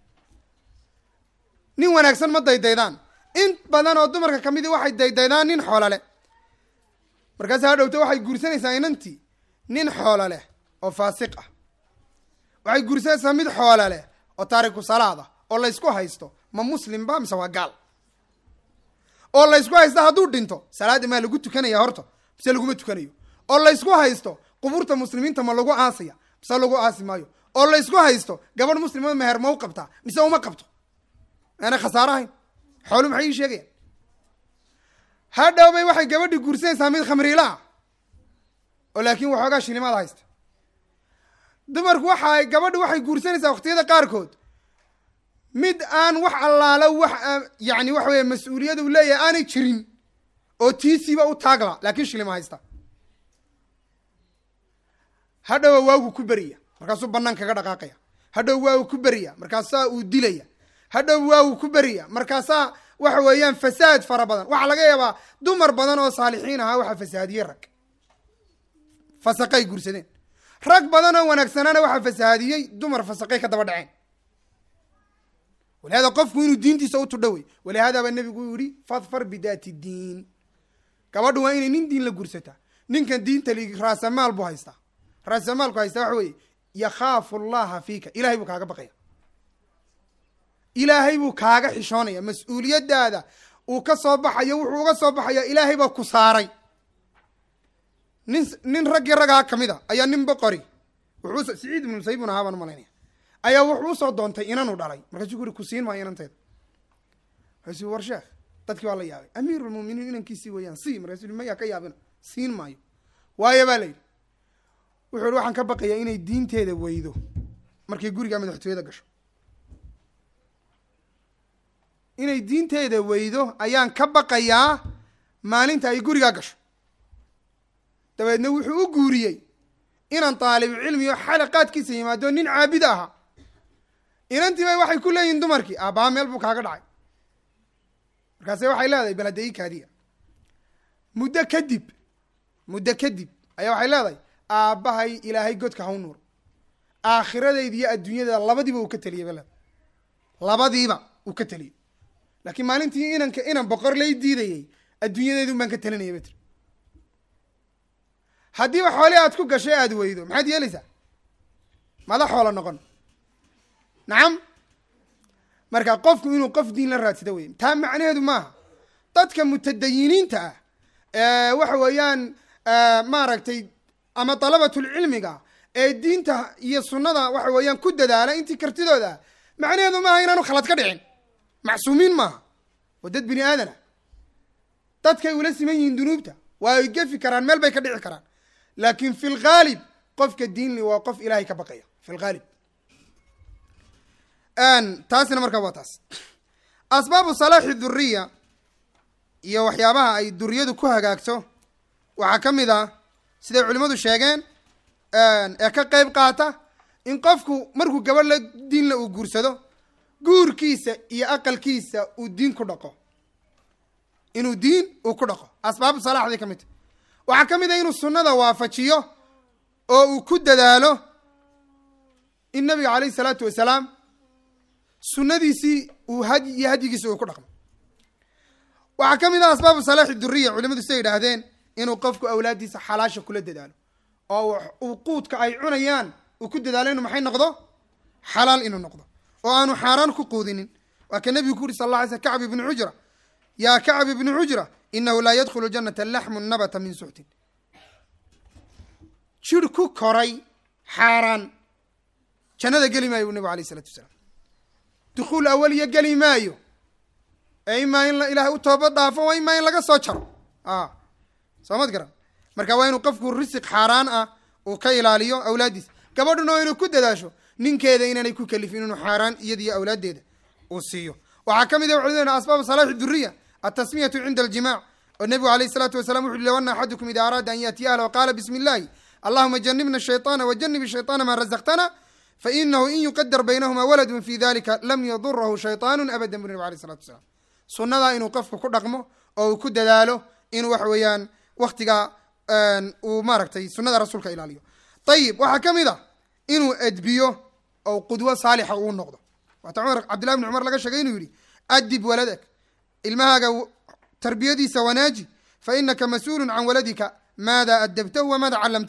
nin wanaagsan ma daydaydaan in badan oo dumarka kamidii waxay daydaydaan nin xoolole markaas hadhowto waxay guursanaysaa inantii nin xoolo leh oo faasiq ah waxay guursanaysaa mid xoolo leh oo taariku salaad ah oo laysku haysto ma muslim ba mise waa gaal oo laysku haysto hadduu dhinto salaadda maa lagu tukanaya horta mise laguma tukanayo oo laysku haysto qubuurta muslimiinta ma lagu aasaya mise lagu aasi maayo oo laysku haysto gabadh muslimada meher ma u qabtaa mise uma qabto aanay khasaaro ahayn xoolu maxay ii sheegayaan hadhowbay waxay gabadhii guursanaysaa mid khamriila ah oo laakiin waxoogaa shilimaad haysta dumarku waxa gabadhu waxay guursanaysaa waqtiyada qaarkood mid aan wax allaalo wax yani waxa weeye mas-uuliyad uu leeyahay aanay jirin oo tiisiiba u taagla laakiin shilima haysta hadhowa waagu ku beriya markaasuu banaan kaga dhaqaaqaya hadhow waagu ku beriya markaasaa uu dilaya hadhow waagu ku beriya markaasaa waxa weeyaan fasaad fara badan waxaa laga yaabaa dumar badan oo saalixiin ahaa waxaa fasahaadiyey rag fasaqay guursadeen rag badan oo wanaagsanaana waxaa fasahaadiyey dumar fasaqay ka daba dhaceen walihada qofku inuu diintiisa u tudho wey walihada baa nebigu u yihi fadfar bidaati diin gabadhu waa inay nin diin la guursataa ninkan diinta li raasamaal buu haystaa raasamaalku haystaa waxa weeye yakhaafu allaha fiika ilahay buu kaaga baqaya ilaahay buu kaaga xishoonaya mas-uuliyadaada uu ka soo baxayo wuxuu uga soo baxaya ilaahay baa ku saaray nin nin raggii raggaa kamid a ayaa nin boqori wuxuu siciid ibnu musaybun ahaa baan umalaynaya ayaa wuxuu usoo doontay inanu dhalay markaasuu ku uri ku siin maayo inanteeda markaasuu war sheekh dadkii waa la yaabay amiirulmuminiin inankiisii weeyaan si markaasuu yii mayaa ka yaabina siin maayo waayo baa la yidhi wuxuu ihi waxaan ka baqayaa inay diinteeda weydo markay guriga madaxtooyada gasho inay diinteeda weydo ayaan ka baqayaa maalinta ay gurigaa gasho dabeedna wuxuu u guuriyey inaan daalibu cilmi oo xalaqaadkiisa yimaado nin caabid ahaa inantii bay waxay ku leeyihin dumarkii aabbaha meel buu kaaga dhacay markaase waxay leedahay bal hadda ii kaadiya muddo kadib muddo kadib ayaa waxay leedahay aabbahay ilaahay godka haw nuur aakhiradeeda iyo adduunyada labadiiba uu ka teliyey bale labadiiba uu ka teliyey laakiin maalintii inanka inan boqor lay diidayey adduunyadeedun baan ka telinaya ba tiri haddiiba xoole aad ku gashay aada weydo maxaad yeelaysaa mada xoolo noqon nacam marka qofku inuu qof diin la raadsado wey taa macnaheedu maaha dadka mutadayiniinta ah ee waxa weeyaan maaragtay ama dalabatulcilmiga ee diinta iyo sunnada waxa weeyaan ku dadaala intii kartidooda ah macnaheedu maaha inaanu khalad ka dhicin macsuumiin maaha waa dad bini aadana dadkay ula siman yihiin dunuubta waa ay gefi karaan meel bay ka dhici karaan laakin fi lghaalib qofka diinli waa qof ilaahay ka baqaya fi lghaalib taasina markaa waa taas asbaabu salaaxi duriya iyo waxyaabaha ay duriyadu ku hagaagto waxaa ka mid ah siday culimmadu sheegeen ee ka qeyb qaata in qofku markuu gabadh la diinla uu guursado guurkiisa iyo aqalkiisa uu diin ku dhaqo inuu diin uu ku dhaqo asbaabu salaaxday ka mid ta waxaa ka mid ah inuu sunnada waafajiyo oo uu ku dadaalo in nabiga caleyhi salaatu wasalaam sunnadiisii uu had iyo hadyigiisa uu ku dhaqmo waxaa ka mid ah asbaabu salaaxi duriya culimadu siday yidhaahdeen inuu qofku awlaaddiisa xalaasha kula dadaalo oo uu quudka ay cunayaan uu ku dadaalo inuu maxay noqdo xalaal inuu noqdo oo aanu xaaraan ku quudinin waa ka nebigu ku uri sal alla alay sl kacb ibni cujra yaa kacb ibni cujra inahu laa yadkhulu janata laxmu nabata min suxtin jir ku koray xaaraan jannada geli maayo bu nebigu alayh isalatu wasalaam dukhuul awaliya geli maayo ee imaa in ilaahay u toobad dhaafo waa imaa in laga soo jaro a soo mad garan marka waa inuu qofku risiq xaaraan ah uu ka ilaaliyo awlaaddiisa gabadhuna waa inuu ku dadaasho ninkeeda inaanay ku kalifin inuu xaaraan iyadiyo awlaaddeeda uu siiyo waxaa ka mid ah wuxuu leeyahay asbaabu salaaxi duriya altasmiyatu cinda aljimac oo nebigu alayh isalaatu wasalam wuxu uhi low ana axadukum ida araada an yaatiya ahla waqaala bismi illahi allahuma janibna shayطaana wajanib shayطaana ma razaqtana fainahu in yuqadar baynahuma waladun fi dalika lam yadurahu shayطaanu abada bu nabig alay isalatu wasalaam sunnadaa inuu qofku ku dhaqmo oo uu ku dadaalo inuu waxa weeyaan waktiga uu maaragtay sunnada rasuulka ilaaliyo ayib waxaa ka mid a inuu edbiyo oo qudwo saalixa uu noqdo waata cumar cabdillahi bni cumar laga sheegay inuu yihi adib waladak ilmahaaga tarbiyadiisa wanaaji fa inaka mas-uulun can waladika maada adabtahu wamaada callamtahu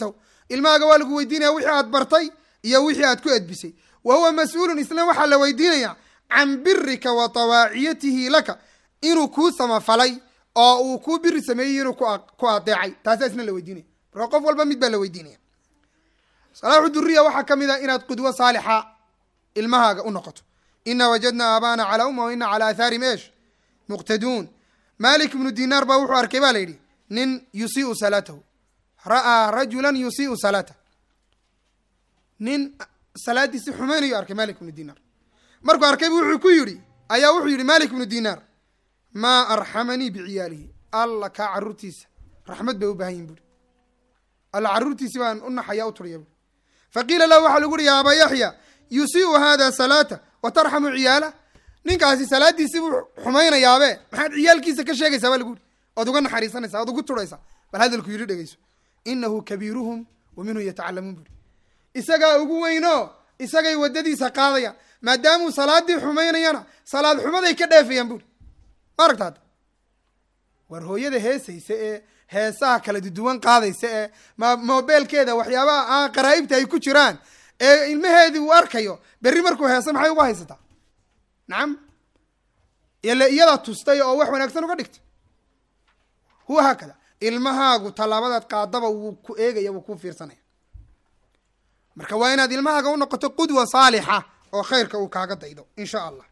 ilmahaaga waa lagu weydiinaya wixii aad bartay iyo wixii aad ku edbisay wa huwa mas-uulun isna waxaa la weydiinaya can birika wa tawaaciyatihi laka inuu kuu samafalay oo uu kuu biri sameeyey inuu ku adeecay taasaa isna la weydiinaya marka qof walba mid baa la weydiinaya salaaxu duriya waxaa ka mid ah inaad qudwo saalixa ilmahaaga u noqoto ina wajadna aabaana calaa umma wa ina calaa aathaarihim eesh muqtaduun malik ibnu dinaar baa wuxuu arkay ba la yidhi nin yusiiu salaatahu ra'aa rajulan yusiiu salaatah nin salaadiisi xumaynayo arkay malik ibnu dinaar markuu arkay bu wuxuu ku yidhi ayaa wuxuu yidhi malik ibnu dinaar maa arxamanii biciyaalihi alla kaa carruurtiisa raxmad bay u baahan yihin buuri alla carruurtiisi baan u naxaya u turiya buuri faqiila lahu waxaa lagu uhi ya abaa yaxya yusiiu hada salaata wa tarxamu ciyaala ninkaasi salaadiisii buu xumaynayaabe maxaad ciyaalkiisa ka sheegaysaa baa lagu yidhi ood uga naxariisanaysa ood ugu turaysaa bal hadalku yidhi dhegeyso inahu kabiiruhum wa minhu yatacalamuun buuri isagaa ugu weyno isagay waddadiisa qaadayaan maadaamuu salaadii xumaynayana salaad xumaday ka dheefayaan buuri ma aragta hadda war hooyada heesaysa ee heesaha kala duduwan qaadaysa ee ma mobeelkeeda waxyaabaha aan qaraa'ibta ay ku jiraan ee ilmaheedii uu arkayo berri markuu heesa maxay uga haysataa nacam ile iyadaa tustay oo wax wanaagsan uga dhigtay huwa haakada ilmahaagu tallaabadaad qaadaba wuu ku eegaya wuu ku fiirsanaya marka waa inaad ilmahaaga u noqoto qudwa saalixa oo khayrka uu kaaga daydo in sha allah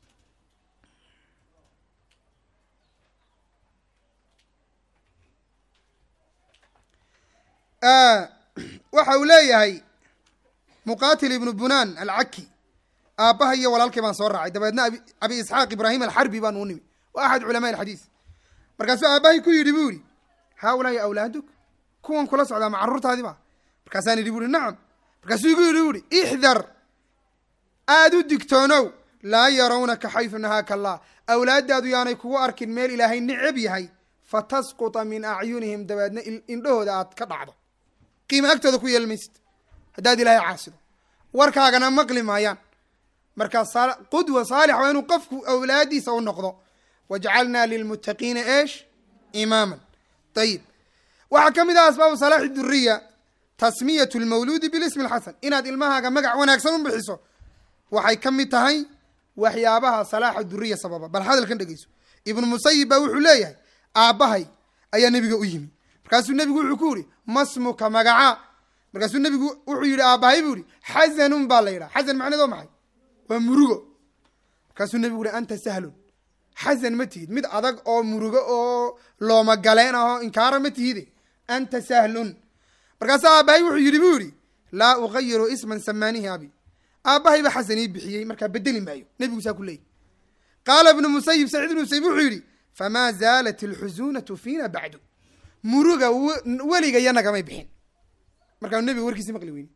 waxa uu leeyahay muqatil ibnu bunaan alcaki aabbaha iyo walaalkay baan soo raacay dabeedna abi isxaaq ibraahim alxarbi baan uu nimi wa axad culamaa alxadiis markaasuu aabbahay ku yidhi bu yihi haaulaai awlaaduk kuwan kula socdaa ma carruurtaadi ba markaasaan idhi buuhi nacam markaasuu igu yidhi buuhi ixdar aada u digtoonow laa yarawnaka xaysu nahaaka allah awlaaddaadu yaanay kugu arkin meel ilaahay necab yahay fatasquta min acyunihim dabeedna indhahooda aad ka dhacdo qiima agtooda ku yeelmaysid haddaad ilaahay caasido warkaagana maqli maayaan markaa qudwa saalix waa inuu qofku awlaadiisa u noqdo wajcalnaa lilmuttaqiina eesh imaaman ayib waxaa ka mid ah asbaabu salaaxi duriya tasmiyatu lmawluudi bilismi alxasan inaad ilmahaaga magac wanaagsan u bixiso waxay ka mid tahay waxyaabaha salaaxa duriya sababa bal hadalkan dhegeyso ibnu musayib baa wuxuu leeyahay aabbahay ayaa nebiga u yimi markaasuu nebigu wuxuu ku yihi masmuka magaca markaasuu nebigu wuxuu yihi aabbahay buu yihi xasanun baa la yidhaha xasan macneed oo maxay waa murugo markaasuu nebigu yihi anta sahlun xasan ma tihid mid adag oo murugo oo looma galeen ahoo inkaara ma tihide anta sahlun markaasuu aabbahay wuxuu yidhi buu yihi laa ugayiru isman samaanihi abi aabbahay ba xasan ii bixiyey markaa bedeli maayo nebigu saa ku leeyay qaala ibnu musayib saciid ibnu musayib wuxuu yidhi famaa zaalat alxusuunatu fiina bacdu muruga weliga iyo nagamay bixin markaa nebiga warkiisi maqli weyne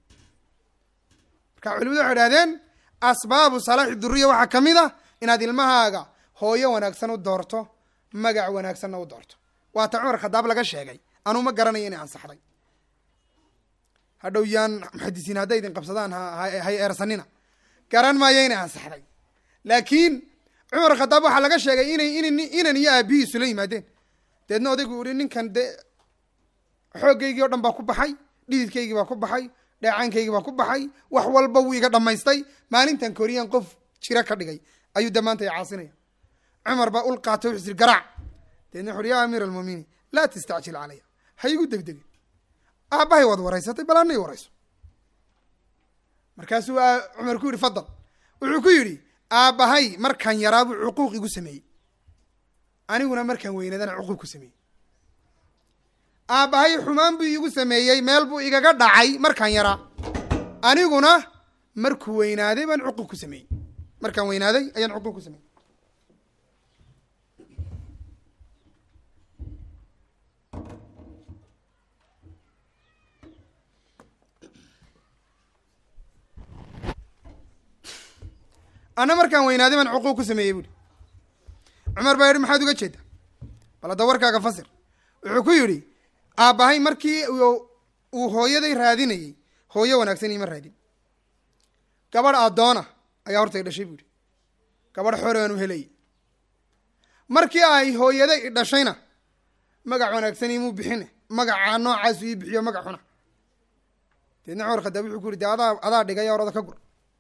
marka culimadu waxay idhahdeen asbaabu salaaxi duriya waxaa ka mid ah inaad ilmahaaga hooyo wanaagsan u doorto magac wanaagsanna u doorto waata cumar khadaab laga sheegay anuu ma garanayo inay ansaxday hadhow yaan muxadisiin hadday idin qabsadaan hay eersanina garan maayo inay ansaxday laakiin cumar khadaab waxaa laga sheegay inay in inan iyo aabihiisu la yimaadeen deedna odaygu uhi ninkan dee xooggaygii o dhan baa ku baxay dhididkaygii baa ku baxay dheecaankaygii baa ku baxay wax walba wuu iga dhammaystay maalintan koriyaan qof jiro ka dhigay ayuu dee maanta i caasinaya cumar baa ul qaatay wuxuu siri garaac deedna wuxu uhi yaa amiir almuuminiin laa tastacjil calaya ha igu degdegin aabbahay waad waraysatay bal ana i warayso markaasuu cumar ku yidhi fadal wuxuu ku yidhi aabbahay markaan yaraa buu cuquuq igu sameeyey aniguna markaan weynaadana cuquuq ku sameeyey aabbahay xumaan buu igu sameeyey meel buu igaga dhacay markaan yaraa aniguna markuu weynaaday baan cuquuq ku sameeyey markaan weynaaday ayaan cuquuq ku sameeyey ana markaan weynaaday baan cuquuq ku sameeyey buuhi cumar baa yihi maxaad uga jeeda bal hadda warkaaga fasir wuxuu ku yidhi aabbahay markii uu hooyaday raadinayey hooyo wanaagsan iima raadin gabadh addoona ayaa horta i dhashay buu yihi gabadh xoraan u helayay markii ay hooyaday i dhashayna magac wanaagsan imuu bixine magacaa noocaasu ii bixiyo magac xuna deedna cumar khadaab wuxuu ku yiri dee adaa adaa dhigay orada ka gur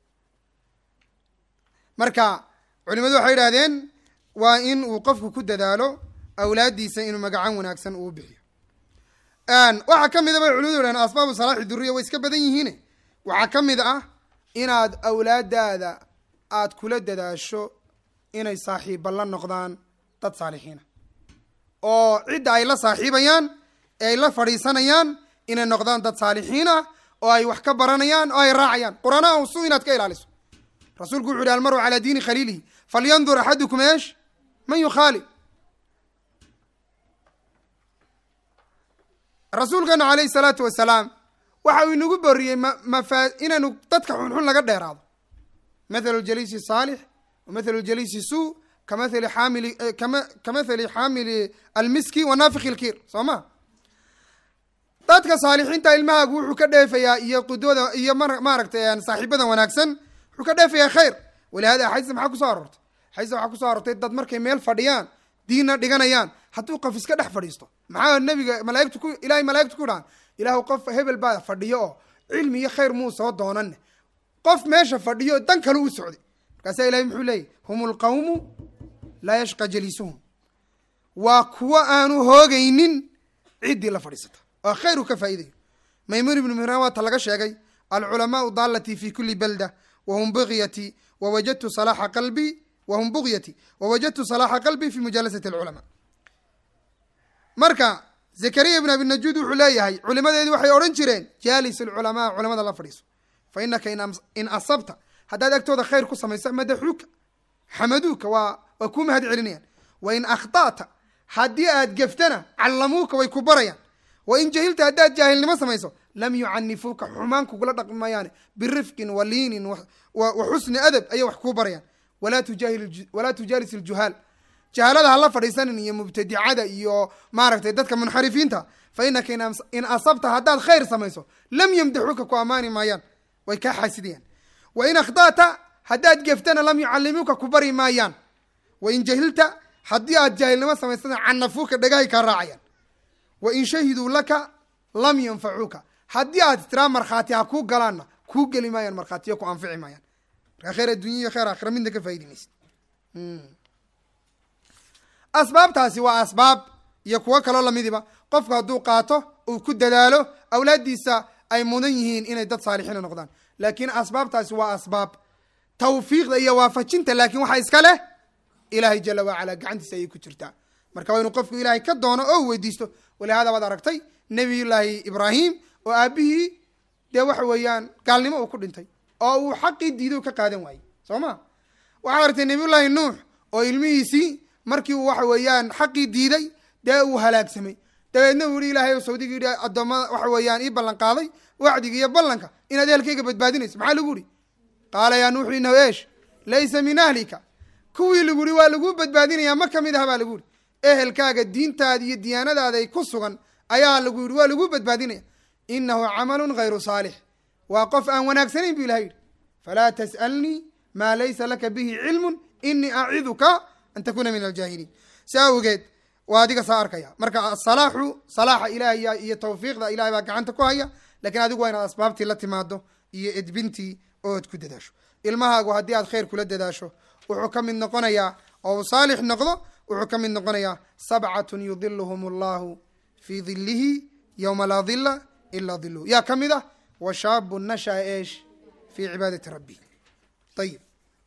marka culimadu waxay yidhahdeen waa in uu qofku ku dadaalo awlaaddiisa inuu magacan wanaagsan uu bixiyo waxaa ka mid a bay culimadu yidhahdeen asbaabu salaaxi duriya way iska badan yihiine waxaa ka mid ah inaad awlaadaada aad kula dadaasho inay saaxiibba la noqdaan dad saalixiina oo cidda ay la saaxiibayaan ee ay la fadhiisanayaan inay noqdaan dad saalixiin ah oo ay wax ka baranayaan oo ay raacayaan qur-aanaha usu inaad ka ilaaliso rasuulku wuxu uhi almaru calaa diini khaliilihi falyandur axadukum eesh man yukhaali rasuulkeenu calayhi salaatu wasalaam waxa uu inagu boriyey mmafa inaynu dadka xunxun laga dheeraado mathalu jaliisi saalix wa mathalu jaliisi suu kamathali xaamili kama kamathali xaamili almiski wa naafiki lkiir soo ma dadka saalixiinta ilmahaagu wuxuu ka dheefayaa iyo qudwada iyo ma maaragtay saaxiibada wanaagsan wuxuu ka dheefayaa khayr walihada axaadiista maxaa kusoo aroortay axaadiista waxaa kusoo aroortay dad markay meel fadhiyaan diinna dhiganayaan hadduu qof iska dhex fadhiisto maxaa nabiga malaaigtu ku ilahay malaaigtu ku dhahan ilaahu qof hebel baa fadhiyo oo cilmi iyo khayr muu soo doonane qof meesha fadhiyo dan kale u socday markaasaa ilahay muxuu leeyahy hum lqawmu laa yashqa jaliisuhum waa kuwo aanu hoogaynin ciddii la fadhiisata oo khayr uu ka faa'idayo maymuun ibnu mihraan waata laga sheegay alculamaau daalatii fi kuli balda wahum bugyati wawajadtu salaaxa qalbii wahum bugyati wawajadtu salaaxa qalbii fi mujalasati alculamaa marka zakariya ibn abi najuud wuxuu leeyahay culimadeedii waxay odhan jireen jaalis alculamaa culamada la fadhiiso fa inaka in asabta haddaad agtooda khayr ku samayso madaxuuka xamaduuka waa waa kuu mahad celinayaan wa in akhta'ta haddii aad geftana callamuuka way ku barayaan wa in jahilta haddaad jaahilnimo samayso lam yucanifuuka xumaan kugula dhaqmi maayaane birifqin wa liinin wa xusni adab ayay wax kuu barayaan walaa tujaalis iljuhaal jahaalada hala fadhiisanin iyo mubtadicada iyo maaragtay dadka munxarifiinta fa inaka in asabta haddaad khayr samayso lam yamdaxuuka ku ammaani maayaan way kaa xaasidayaan wa in akhta'ta haddaad geftana lam yucallimuuka ku bari maayaan wa in jahilta haddii aad jaahilnimo samaysana canafuuka dhagahay kaa raacayaan wa in shahiduu laka lam yanfacuuka haddii aad istiraa markhaati ha kuu galaanna kuu geli maayaan markhaatiyo ku anfici maayaan markaa khayr addunya iyo khayr aakhira midna ka faa'idi maysid asbaabtaasi waa asbaab iyo kuwo kaloo lamidiba qofku hadduu qaato uu ku dadaalo awlaaddiisa ay mudan yihiin inay dad saalixiina noqdaan laakiin asbaabtaasi waa asbaab tawfiiqda iyo waafajinta laakiin waxaa iska leh ilaahay jala wacala gacantiisa ayay ku jirtaa marka waa inuu qofku ilaahay ka doono oo weydiisto walihaada baad aragtay nebiyullaahi ibraahim oo aabihii dee waxa weeyaan gaalnimo uu ku dhintay oo uu xaqii diido ka qaadan waayey soo ma waxaad aragtay nebiyullaahi nuux oo ilmihiisii markii uu waxa weeyaan xaqii diiday dee uu halaagsamay dabeedna uu yihi ilahay sawdigii yidhi addoommada waxa weeyaan ii ballan qaaday wacdiga iyo ballanka inaad ehelkayga badbaadinayso maxaa lagu yihi qaala yaa nuuxu inahu eesh laysa min ahlika kuwii lagu yihi waa laguu badbaadinayaa ma kamid aha baa lagu yihi ehelkaaga diintaada iyo diyaanadaada ku sugan ayaa lagu yihi waa laguu badbaadinaya inahu camalun hayru saalix waa qof aan wanaagsanayn bu ilahay yidhi falaa tas'alnii maa laysa laka bihi cilmun inii aciduka an takuna min aljaahiliin si awgeed waa adiga saa arkaya marka asalaaxu salaaxa ilahay iyo tawfiiqda ilahay baa gacanta ku haya lakiin adigu waa inaad asbaabtii la timaado iyo edbintii ood ku dadaasho ilmahaagu haddii aad khayr kula dadaasho wuxuu ka mid noqonayaa oo uu saalix noqdo wuxuu ka mid noqonayaa sabcatun yudiluhum allahu fii dilihi yowma laa dila ilaa diluhu yaa ka mid ah wa shaabu nashaa eesh fii cibaadati rabbi ayib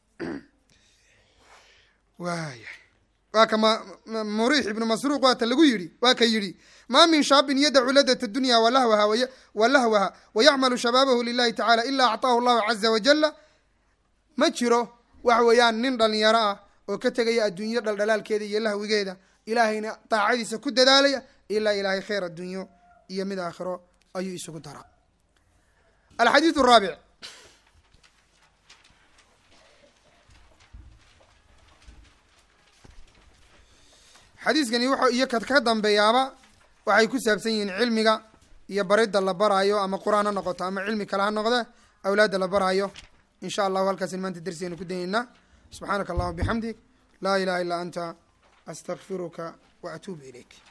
waaya waa ka muriix ibnu masruuq waata lagu yidhi waa ka yidhi ma min shaabin yadacu ladat dunya walahwaha walahwaha wayacmalu shabaabahu lilahi tacala ila acطaahu allahu caza wajala ma jiro waxa weeyaan nin dhalinyaro ah oo ka tegaya adduunyo dhaldhalaalkeeda iyo lahwigeeda ilaahayna daacadiisa ku dadaalaya ilaa ilaahay khayr addunyo iyo mid aakhiro ayuu isugu daraa alxadiid raabic xadiiskani wuxuu iyo ka dambeeyaaba waxay ku saabsan yihiin cilmiga iyo baridda la baraayo ama qur-aan ha noqoto ama cilmi kale ha noqde awlaadda la baraayo in sha allahu halkaasin maanta darsigeynu ku dayeynaa subxaanaka allahuma bixamdig laa ilaha illaa anta astakfiruka wa atuubu ilayk